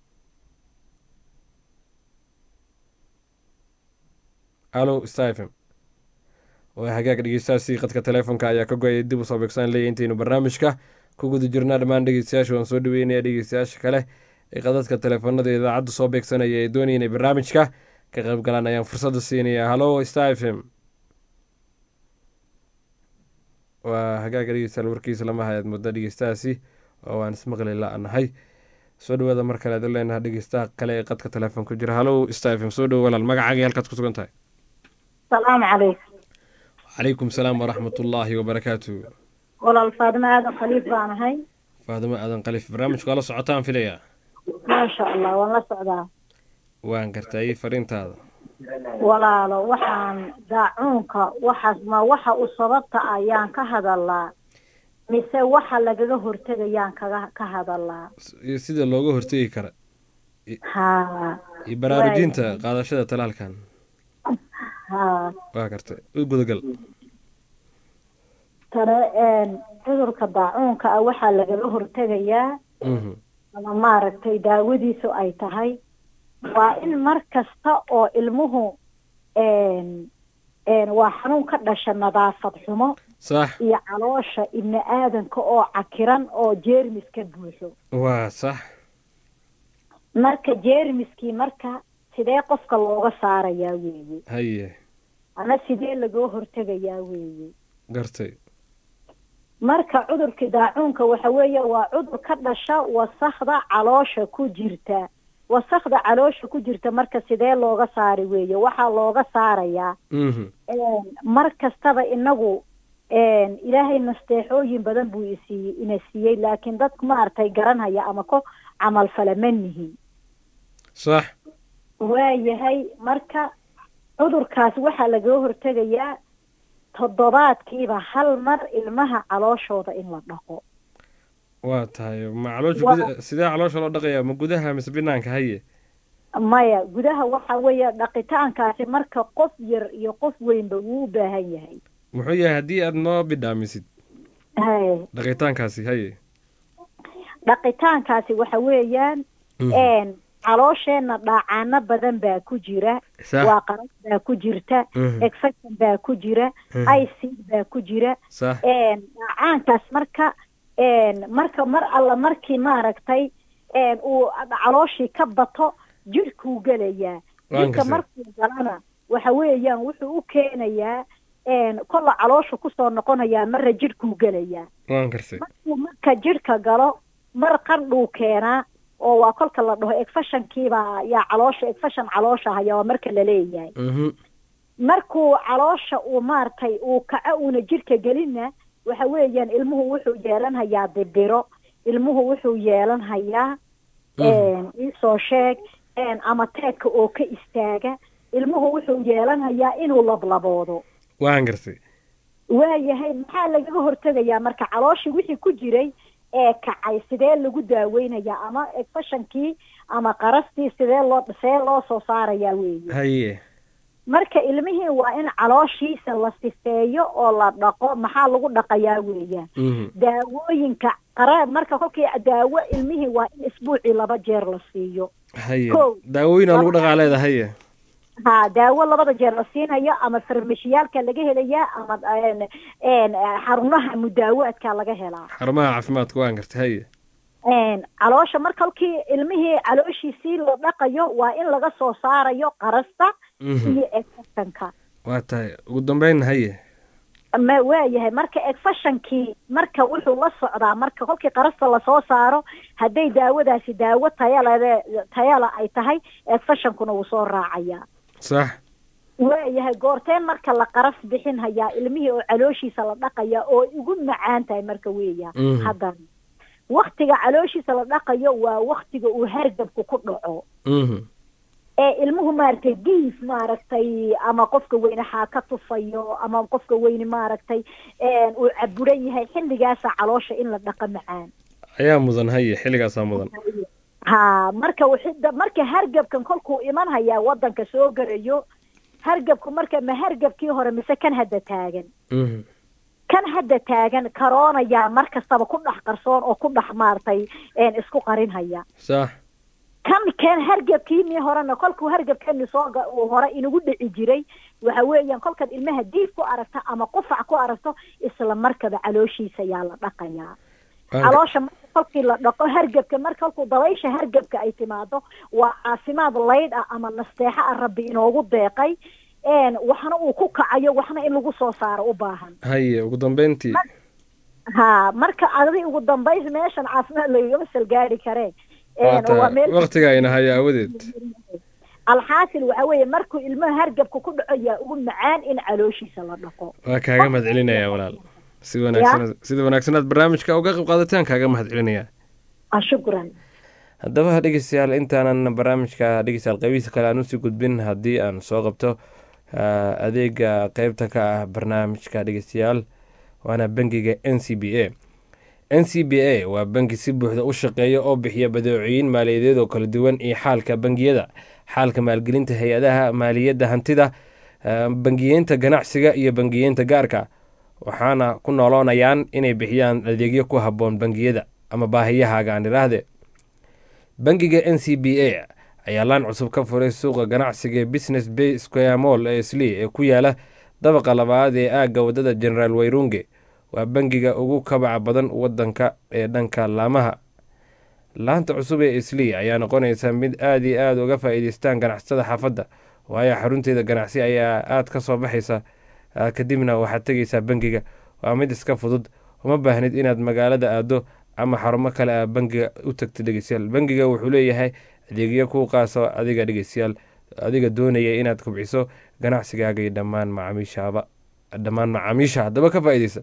hallo stephen waa hagaag dhegeystahaasi qadka teleefonka ayaa ka go-ayay dib usoo beegsaan leeya intaynu barnaamijka ku guda jirnaa dhammaan dhegeystayaasha waan soo dhaweynaya dhegeystayaasha kale ee qadadka teleefonada idaacadda soo beegsanaya ee doonaya inay barnaamijka ka qayb galaan ayaan fursadda siinaya hallo star f m waa hagaaga dhegeystayaal warkiisa lama hayaad muddo dhegeystahaasi oo waan ismaqli la-nahay soo dhawaada mar kale adu leenaha dhegeystaha kale ee qadka telefoon ku jira hallo star f m soo dhowo walaal magacaagii halkaad ku sugan tahay salaamu calaykum calaykum salaam waraxmat ullaahi wabarakaatu walaal faadimo aadan khaliif baan ahay faadimo aadan khaliif barnaamijka waa la socotaan filayaa maasha allah waan la socdaa waan gartay fariintaada walaalo waxaan daacuunka waxaas ma waxa u sababta ayaan ka hadalaa mise waxa lagaga hortegayaan kaga ka hadalaa iyo sida looga hortegi kara ha iyo baraarujinta qaadashada talaalkan ha waa gartay u gudagal tane cudurka daacuunka ah waxaa lagaga hortegayaa ama maaragtay daawadiisu ay tahay waa in mar kasta oo ilmuhu een een waa xanuun ka dhasha nadaafad xumo sax iyo caloosha ibni aadanka oo cakiran oo jeermis ka buuxo waa sax marka jeermiskii marka sidee qofka looga saarayaa weeye haye ama sidee lagoo hortegayaa weeye gartay marka cudurka daacuunka waxa weeye waa cudur ka dhasha wasakda caloosha ku jirta wasakda caloosha ku jirta marka sidee looga saari weeye waxaa looga saarayaa mhm een, mar kastaba inagu een, ilaahay nasteexooyin badan buu isiiyey ina siiyey laakiin dadku maaragtay garanhaya ama ko camal fala ma nihin sax waayahay marka cudurkaas waxaa lagaga hortegayaa toddobaadkiiba hal mar ilmaha calooshooda in la dhaqo waa tahay ma caloosha Waa- guda sidee caloosha loo dhaqayaa ma gudaha mise binaanka haye maya gudaha waxa weeye dhaqitaankaasi marka qof yar iyo qof weynba wuu u baahan yahay muxuu yahay haddii aad noo bidhaamisid Haye. dhaqitaankaasi haye dhaqitaankaasi waxa weeyaan Mhm. een caloosheenna dhaacaano badan baa ku jira Sax. waa qaras baa ku jirta Mhm. exection baa ku jira Mhm. icid baa ku jira sax een dhaacaankaas marka een marka mar alla markii maaragtay een uu calooshii ka bato jidhkuu gelayaa Waan jidhka gartay. markuu galana waxa weeyaan wuxuu u keenayaa een kolla caloosha kusoo noqonayaa marna jidhkuu gelayaa waan gartay markuu marka jidhka galo mar qandhuu keenaa oo waa kolka la dhaho egfashankiibaa yaa caloosha egfashan caloosha haya waa marka la leeyahay mhm markuu caloosha uu maaragtay uu kaco uuna jidhka gelinna waxa weeyaan ilmuhu wuxuu yeelanhayaa dibiro ilmuhu wuxuu yeelanhayaa een, iisoo sheeg een, ama teedka oo ka istaaga ilmuhu wuxuu yeelanhayaa inuu lablaboodo waan gartay waayahay maxaa lagaga hortegayaa marka calooshii wixii ku jiray ee kacay sidee lagu daaweynayaa ama egfashankii ama qarastii sidee loo see loo soo saarayaa weeye haye marka ilmihii waa in calooshiisa la sifeeyo oo la dhaqo maxaa lagu dhaqayaa weeyaan mhm daawooyinka qara marka kolkii daawo ilmihii waa in isbuucii laba jeer la siiyo haye Kow. daawooyin aa lagu dhaqaa leeda haye ha daawo labada jeer la siinayo ama farmashiyaalka laga helayaa ama een- een, xarumaha mudaawaadka laga helaa xarumaha caafimaadka waan gartay haye een, caloosha marka halkii ilmihii calooshiisii la dhaqayo waa in laga soo saarayo qarasta Mhm. iyo egfashanka waa tahay ugu dambeyn haye ma waayahay marka egfashankii marka wuxuu la socdaa marka kolkii qarasta lasoo saaro hadday daawadaasi daawo tayalade tayala ay tahay egfashankuna wuu soo raacayaa sax waayahay goorteen marka la qaras bixin hayaa ilmihii oo calooshiisa la dhaqaya oo ugu macaan tahay marka weeya Mhm. haddana waktiga calooshiisa la dhaqayo waa waktiga uu hargabku ku dhaco mhm ee ilmuhu maaragtay diif maaragtay ama qofka weyne xaa ka tufayo ama qofka weyne maaragtay een, uu caburan yahay xilligaasa caloosha in la dhaqa macaan ayaa mudan haye xilligaasaa mudan ha marka wixii- marka hargabkan kolkuu iman hayaa wadanka soo garayo hargabku marka ma hargabkii hore mise kan hadda taagan mhm kan hadda taagan karoonayaa mar kastaba ku dhex qarsoon oo ku dhex maaragtay een, isku qarin haya sax kan kan hargabkiinii horena kolkuu hargabkeeni soo ga- uu hore inagu dhici jiray waxa weeyaan kolkaad ilmaha diif ku aragto ama qufac ku aragto isla markaba calooshiisa yaa la dhaqayaa caloosha marka kolkii la dhaqo hargabka marka kolkuu dabaysha hargabka ay timaado waa caafimaad laydh ah ama nasteexo ah rabbi inoogu deeqay een waxna uu ku kacayo waxna in lagu soo saaro u baahan haye ugu dambeyntii ha marka adi ugu dambays meeshan caafimaad lagagama salgaari karee waa een waa tahay meel waqtiga ayna haya aawadeed alxaasil waxa weeye markuu ilmaha hargabka ku dhaco yaa ugu macaan in calooshiisa la dhaqo waa kaaga mahad celinayaa walaal si wanaagsan sida wanaagsan aad barnaamijka uga qayb qaadataan kaaga mahad celinayaa ah shukran haddaba dhegeystayaal intaanan barnaamijka dhegeystayaal qeybihiisa kale aan usii gudbin haddii aan soo qabto ah, adeega qeybta ka ah barnaamijka dhegeystayaal waana bangiga n c b a n c b a waa bangi si buuxda u shaqeeya oo bixiya badeecooyin maaliyadeed oo kala duwan iyo xaalka bangiyada xaalka maalgelinta hay-adaha maaliyadda hantida ah, bangiyeynta ganacsiga iyo bangiyeynta gaarka waxaana ku nooloonayaan inay bixiyaan adeegyo ku habboon bangiyada ama baahiyahaaga aan idhaahdee bangiga n c b a ayaa laan cusub ka furay suuqa ganacsiga ee business bay square mall ee slee ee ku yaala dabaqa labaad ee aagga waddada generaal wayrunge waa bangiga ugu kabaca badan wadanka ee dhanka laamaha laanta cusub ee slee ayaa noqonaysa mid aada iyo aada uga faa-iideystaan ganacsatada xaafadda waayo xarunteeda ganacsi ayaa aada ka soo baxaysa kadibna waxaad tegaysaa bangiga waa mid iska fudud uma baahnid inaad magaalada aado ama xarumo kale a bangiga u tagta dhegeystayaal bangiga wuxuu leeyahay adeegyo kuu qaaso adiga dhegeystayaal adiga doonaya inaad kubciso ganacsigaaga iyo dhammaan macaamiishaaba dhammaan macaamiisha haddaba ka faa-ideysa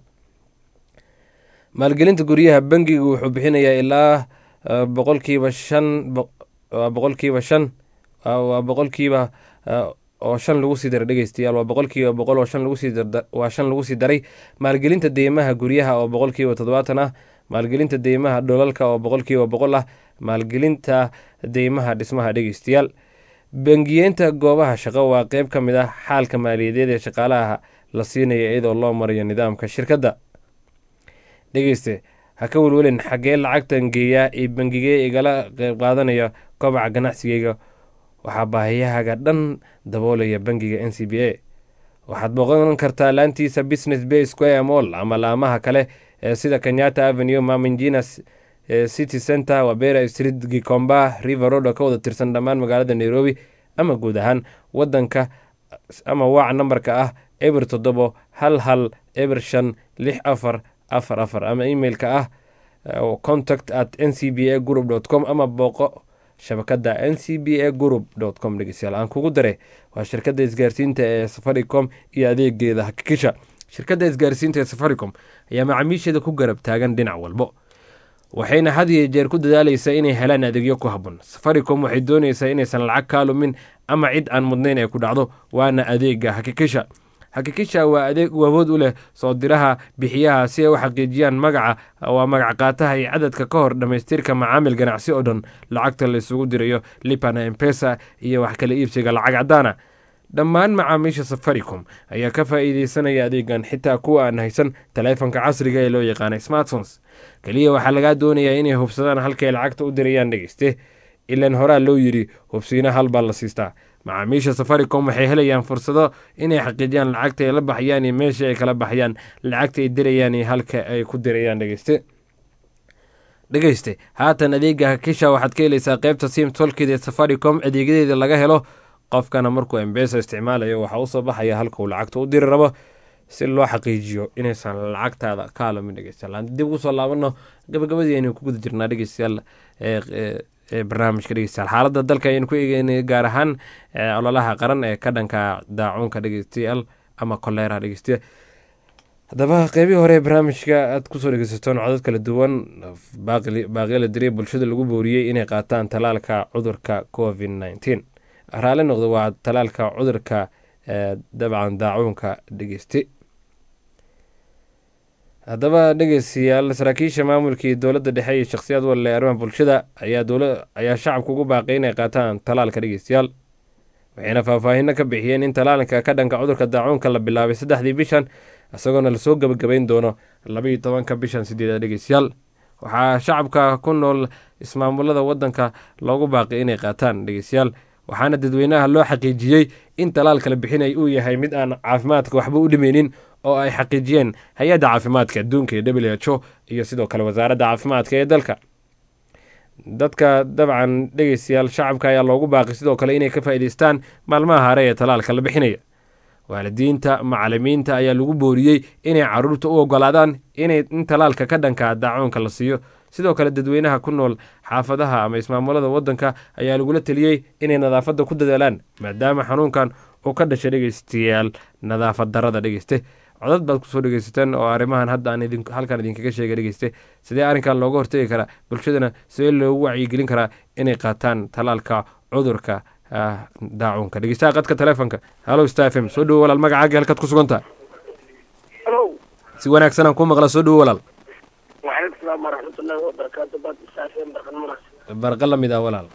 maalgelinta guryaha bangiga wuxuu bixinayaa ilaa boqolkiiba shan waa boqolkiiba shan waa boqolkiiba oo shan lagu sii daray dhegeystayaal waa boqolkiiba boqol oo shan lagu sii waa shan lagu sii daray maalgelinta deymaha guryaha oo boqolkiiba toddobaatan ah maalgelinta deymaha dholalka oo boqolkiiba boqol ah maalgelinta deymaha dhismaha dhegeystayaal bangiyeenta goobaha shaqo waa qeyb ka mid ah xaalka maaliyadeed ee shaqaalaha la siinaya iyadoo loo marayo nidaamka shirkadda dhegeyste ha ka welwelin xaggee lacagtan geeyaa iyo bangigee igala qeyb qaadanaya kobaca ganacsigeyga waxaa baahiyahaaga dhan daboolaya bangiga n c b a waxaad booqan kartaa laantiisa business bay square mall ama laamaha kale ee sida kenyatta avenue maminginas city center wabera street gikomba river road oo ka wada tirsan dhammaan magaalada nairobi ama guud ahaan wadanka ama waac nambarka ah eber toddobo hal hal eber shan lix afar afar afar ama emailka ah contact at n c b a group dot com ama booqo shabakada n c b a group dot com dhegeystayaal aan kugu dare waa shirkadda isgaarsiinta ee safaricom iyo adeegeeda hakikisha shirkadda isgaarsiinta ee safaricom ayaa macaamiisheeda ku garab taagan dhinac walbo waxayna had iyo jeer ku dadaaleysaa inay helaan adeegyo ku habboon safaricom waxay doonaysaa inaysan lacag kaa lumin ama cid aan mudnayn ay ku dhacdo waana adeega hakikisha hakikisha waa adeeg u awood u leh soo diraha bixiyaha si ay u xaqiijiyaan magaca waa magac qaataha iyo cadadka ka hor dhammaystirka macaamil ganacsi oo dhan lacagta la isugu dirayo lipana embesa iyo wax kala iibsiga lacag caddaana dhammaan macaamiisha safaricom ayaa ka faa'iideysanaya adeegan xitaa kuwa aan haysan taleefanka casriga ee loo yaqaana smartphones keliya waxaa lagaa doonayaa inay hubsadaan halkay lacagta u dirayaan dhegeyste ilan horaa loo yidhi hubsiina hal baa la siistaa macaamiisha safaricom waxay helayaan fursado inay xaqiijiyaan lacagta ay la baxayaan iyo meesha ay kala baxayaan lacagta ay dirayaan iyo halka ay ku dirayaan dhegeyste dhegeyste haatan adeega hakisha waxaad ka helaysaa qeybta sim tolkida ee safaricom adeegyadeeda laga helo qofkana markuu embesa isticmaalayo waxaa usoo baxaya halka uu lacagta u diri rabo si loo xaqiijiyo inaysan lacagtaada ka alamin dhegeystayaal aan dib ugu soo laabano gabagabadii aynu ku guda jirnaa dhegeystayaal ee barnaamijka dhegeystayaal xaaladda dalka ayaynu ku eegeynay gaar ahaan ololaha qaran ee ka dhanka daacuunka dhegeystayaal ama koleera dhegeystayaal haddaba qeybihii hore ee barnaamijka aad kusoo dhegeysateen codod kala duwan baaqyala diray bulshada lagu booriyey inay qaataan talaalka cudurka covid nneteen raali noqdo waa talaalka cudurka dabcan daacuunka dhegeyste haddaba dhegeystayaal saraakiisha maamulkii dowladda dhexe iyo shakhsiyaad walle arrimaha bulshada ayaa dowla ayaa shacabka ugu baaqay inay qaataan talaalka dhegeystayaal waxayna faahfaahino ka bixiyeen in talaalka ka dhanka cudurka daacuunka la bilaabay saddexdii bishan isagoona lasoo gebagabayn doono labaiyo tobanka bishan sideeda dhegeystayaal waxaa shacabka ku nool ismaamulada wadanka loogu baaqay inay qaataan dhegeystayaal waxaana dadweynaha loo xaqiijiyey in talaalka la bixinay uu yahay mid aan caafimaadka waxba u dhimeynin oo ay xaqiijiyeen hay-adda caafimaadka adduunka ee w h o iyo sidoo kale wasaaradda caafimaadka ee dalka dadka dabcan dhegeystayaal shacabka ayaa loogu baaqay sidoo kale inay ka faa'iideystaan maalmaha hare ee talaalka la bixinaya waalidiinta macalimiinta ayaa lagu booriyey inay caruurta u ogolaadaan inay in talaalka ka dhanka daacuunka la siiyo sidoo kale dadweynaha ku nool xaafadaha ama ismaamulada wadanka ayaa lagula teliyey inay nadaafadda ku dadaalaan maadaama xanuunkan uu ka dhashay dhegeystayaal nadaafad darada dhegeyste codad baad kusoo dhegeysateen oo arrimahan hadda aan halkan idinkaga sheega dhegeyste sidee arrinkan looga hortegi karaa bulshadana sidee loogu wacyigelin karaa inay qaataan talaalka cudurka daacuunka dhegeystaha qadka teleefonka hallo star f m soo dhowo walaal magacaaga halkaad ku sugan tahay si wanaagsan aan kuu maqla soo dhowo walaal وعليكم السلام ورحمة الله وبركاته بعد الساعتين برقم مرس barqa la mid ah walaal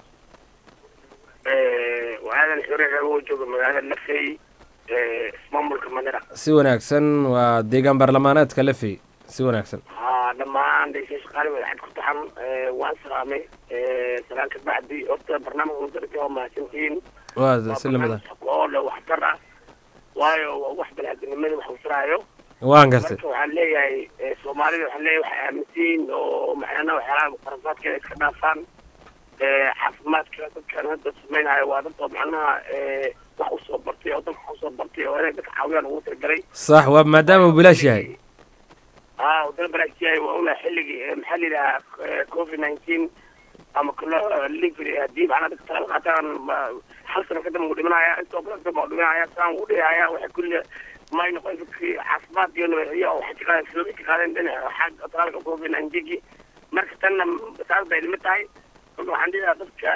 وهذا الحرية هو جوج مقالة نفسي اسمه كمانيرا si wanaagsan waa deegaan baarlamaaneedka lefey si wanaagsan ها لما عندي شيء قالوا حد كنت حم وان سلامي salaan ka bacdi horta barnaamijka mudarka waa mahadsantihiin waa si lamid ah oo le waxtar ah waayo waa wax balaadinimada wax usraayo waan gartay marka waxaan leeyahay soomaalida waxaan leeyahay waxay aaminsiin oo macnaha waxyaalaha muqarasaadkeeda iska dhaafaan caafimaadka dadkan hadda samaynayo waa dad oo macnaha wax usoo bartay oo dadka wax usoo bartay oo inay dadka caawiyaan ugu talagalay sax waa maadaama uu bilaash yahay haa wadana balaashiyahay waa una xilligii maxaa la yidhahaa covid nineteen ama kalo livery haddii macnaha dadka talaal qaataan hal sano kadib uu dhimanaya intoo badan kadib uu dhimanaya saan uu dhihaya waxay kulli may noqon dadkii caafimaad iyo nabadgelyo oo waxay ka qaadeen filoobi ka qaadeen dhinaca xagga talaalka covid nineteen marka tanna saas bay limid tahay marka waxaan dhihi lahaa dadka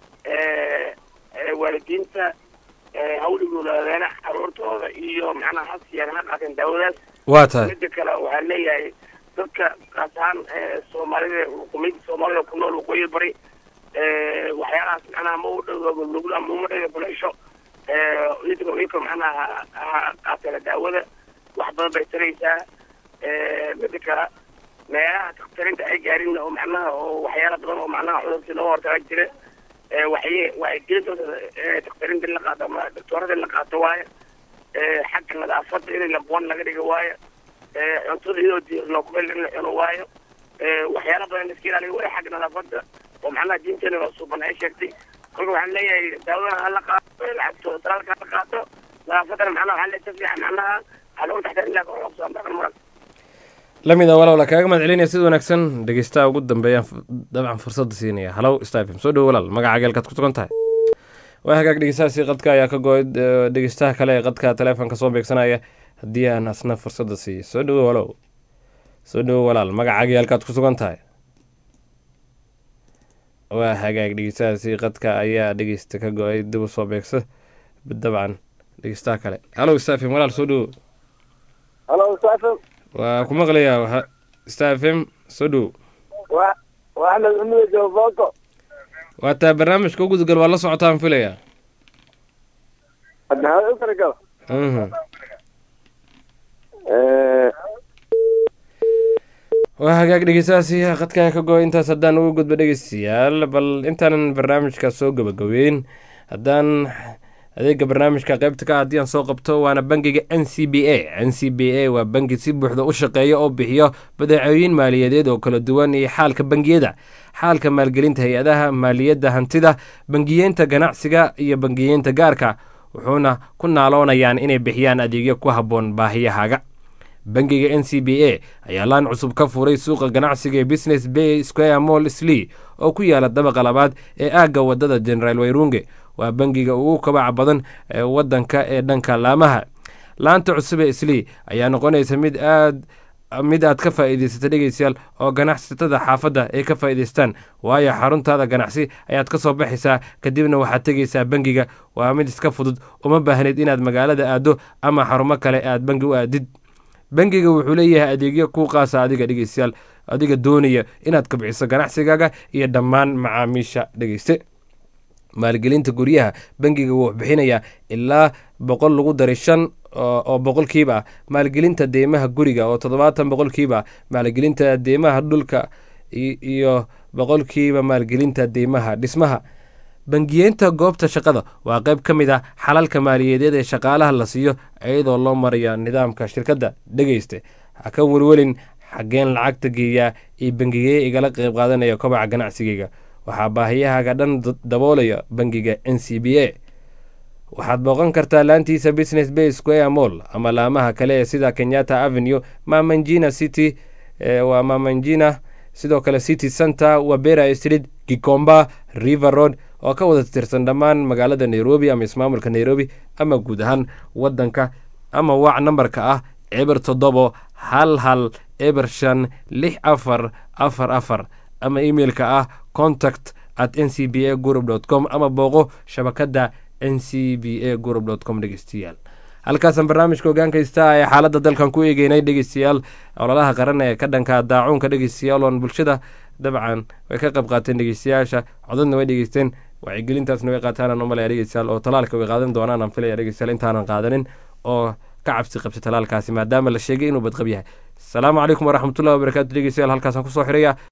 waalidiinta hawligooda caruurtooda iyo macnaha ha siiyaan ha qaateen daawadaas waa tahay mida kale waxaan leeyahay dadka kaas ahaan soomaalida qumiyada soomaalida ku nool waqooyi bari waxyaalahaas macnaha ma u dhow nugul ama uma dhega buleysho idinka idinka macnaha ha qaateena daawada wax badan bay taraysaa mida kale meelaha daktarinta ay gaarin oo macnaha oo waxyaala badan oo macnaha cudurkii looga hortaga jira waxay waxay gelintooda daktarinta in la qaato ama doctoorada in la qaato waayo xagga nadaafadda in labuwan laga dhiga waayo cuntada iyadoo diirno kubel in la cuno waayo waxyaala badan iska ilaaliyo waayo xagga nadaafadda oo macnaha diinteena loo suuban ay sheegtay kolka waxaan leeyahay daawadana hala qaato lacagto talaalka hala qaato nadaafaddana macnaha waxaan leeyahay si fiican macnaha waxaa loogu taxtaa ilaa kor loogu soo dhaqan maran lamid a walaal kaaga mahad celinaya sida wanaagsan dhegeystaha ugu dambeeyaan dabcan fursadda siinaya halow stafm soo dhowo walaal magaca geelkaad ku sugan tahay waa hagaag dhegeystahaasi qadka ayaa ka go-ay dhegeystaha kale ee qadka teleefonka soo beegsanaya haddii aan asna fursadda siiyo soo dhowo walow soo dhowo walaal magaca geelkaad ku sugan tahay waa hagaag dhegeystahaasi qadka ayaa dhegeysta ka go-ay dib u soo beegso dabcan dhegeystaha kale halow stafm walaal soo dhowo halo stafm waa ku maqlayaa stafm soo dhowo wa waa axmed cumud joofooko waa taa barnaamijka u gudgal waa la socotaan filayaa hadda hada u kala gala waa hagaag dhegeystahaasi qadkaa ka go intaas haddaan ugu gudbo dhegeystayaal bal intaanan barnaamijka soo gabagabeyn haddaan adeega barnaamijka qaybta ka haddii aan soo qabto waana bangiga n c b a n c b a waa bangi si buuxda u shaqeeya oo bixiyo badeecooyin maaliyadeed oo kala duwan iyo xaalka bangiyada xaalka maalgelinta hay-adaha maaliyadda hantida bangiyeenta ganacsiga iyo bangiyeenta gaarka wuxuuna ku naaloonayaan inay bixiyaan adeegyo ku habboon baahiyahaaga bangiga n c b a ayaa laan cusub ka furay suuqa ganacsiga ee business bay square mall slee oo ku yaala dabaqa labaad ee aagga wadada generaal wayrunge waa bangiga ugu kabaca badan ee wadanka ee dhanka laamaha laanta cusub ee slee ayaa noqonaysa mid aad mid aad ka faa'iidaysata dhegeystayaal oo ganacsatada xaafadda ay ka faa'iidaystaan waayo xaruntaada ganacsi ayaad ka soo baxaysaa kadibna waxaad tegaysaa bangiga waa mid iska fudud uma baahneyd inaad magaalada aaddo ama xarumo kale aad bangi u aadid bangiga wuxuu leeyahay adeegyo kuu qaasa adiga dhegeystayaal adiga doonaya inaad kabciso ganacsigaaga iyo dhammaan macaamiisha dhegeyste maalgelinta guryaha bangiga wuu bixinayaa ilaa boqol lagu daray shan oo boqolkiiba ah maalgelinta deymaha guriga oo toddobaatan boqolkiiba ah maalgelinta deymaha dhulka iyo boqolkiiba maalgelinta deymaha dhismaha bangiyeenta goobta shaqada waa qayb ka mid ah xalalka maaliyadeed ee shaqaalaha la siiyo iyadoo loo maraya nidaamka shirkadda dhegeyste ha ka welwelin xaggeen lacagta geeyaa iyo bangigee igala qayb qaadanaya kobaca ganacsigeyga waxaa baahiyahaaga dhan daboolaya bangiga n c b a waxaad booqan kartaa laantiisa business bay square mall ama laamaha kale ee sida kenyatta avenue mamanjina city waa mamanjina sidoo kale city center wabera street gikomba river road oo ka wada tirsan dhammaan magaalada nairobi ama ismaamulka nairobi ama guud ahaan wadanka ama wac nambarka ah eber toddobo hal hal eber shan lix afar afar afar ama emailka ah contact at n c b a group dot com ama booqo shabakadda n c b a group dot com dhegeystayaal halkaasaan barnaamijka hogaankaysta ee xaaladda dalkan ku eegeynay dhegeystayaal ololaha qaran ee ka dhanka daacuunka dhegeystayaal oon bulshada dabcan way ka qayb qaateen dhegeystayaasha codadna way dhegeysteen wacyigelintaasna way qaataanaan umalaya dhegeystayaal oo talaalka way qaadan doonaan aan filaya dhegeystayaal intaanan qaadanin oo ka cabsi qabsay talaalkaasi maadaama la sheegay inuu badqab yahay asalaamu calaykum waraxmatullahi wabarakatu dhegeystayaal halkaasaan kusoo xiraya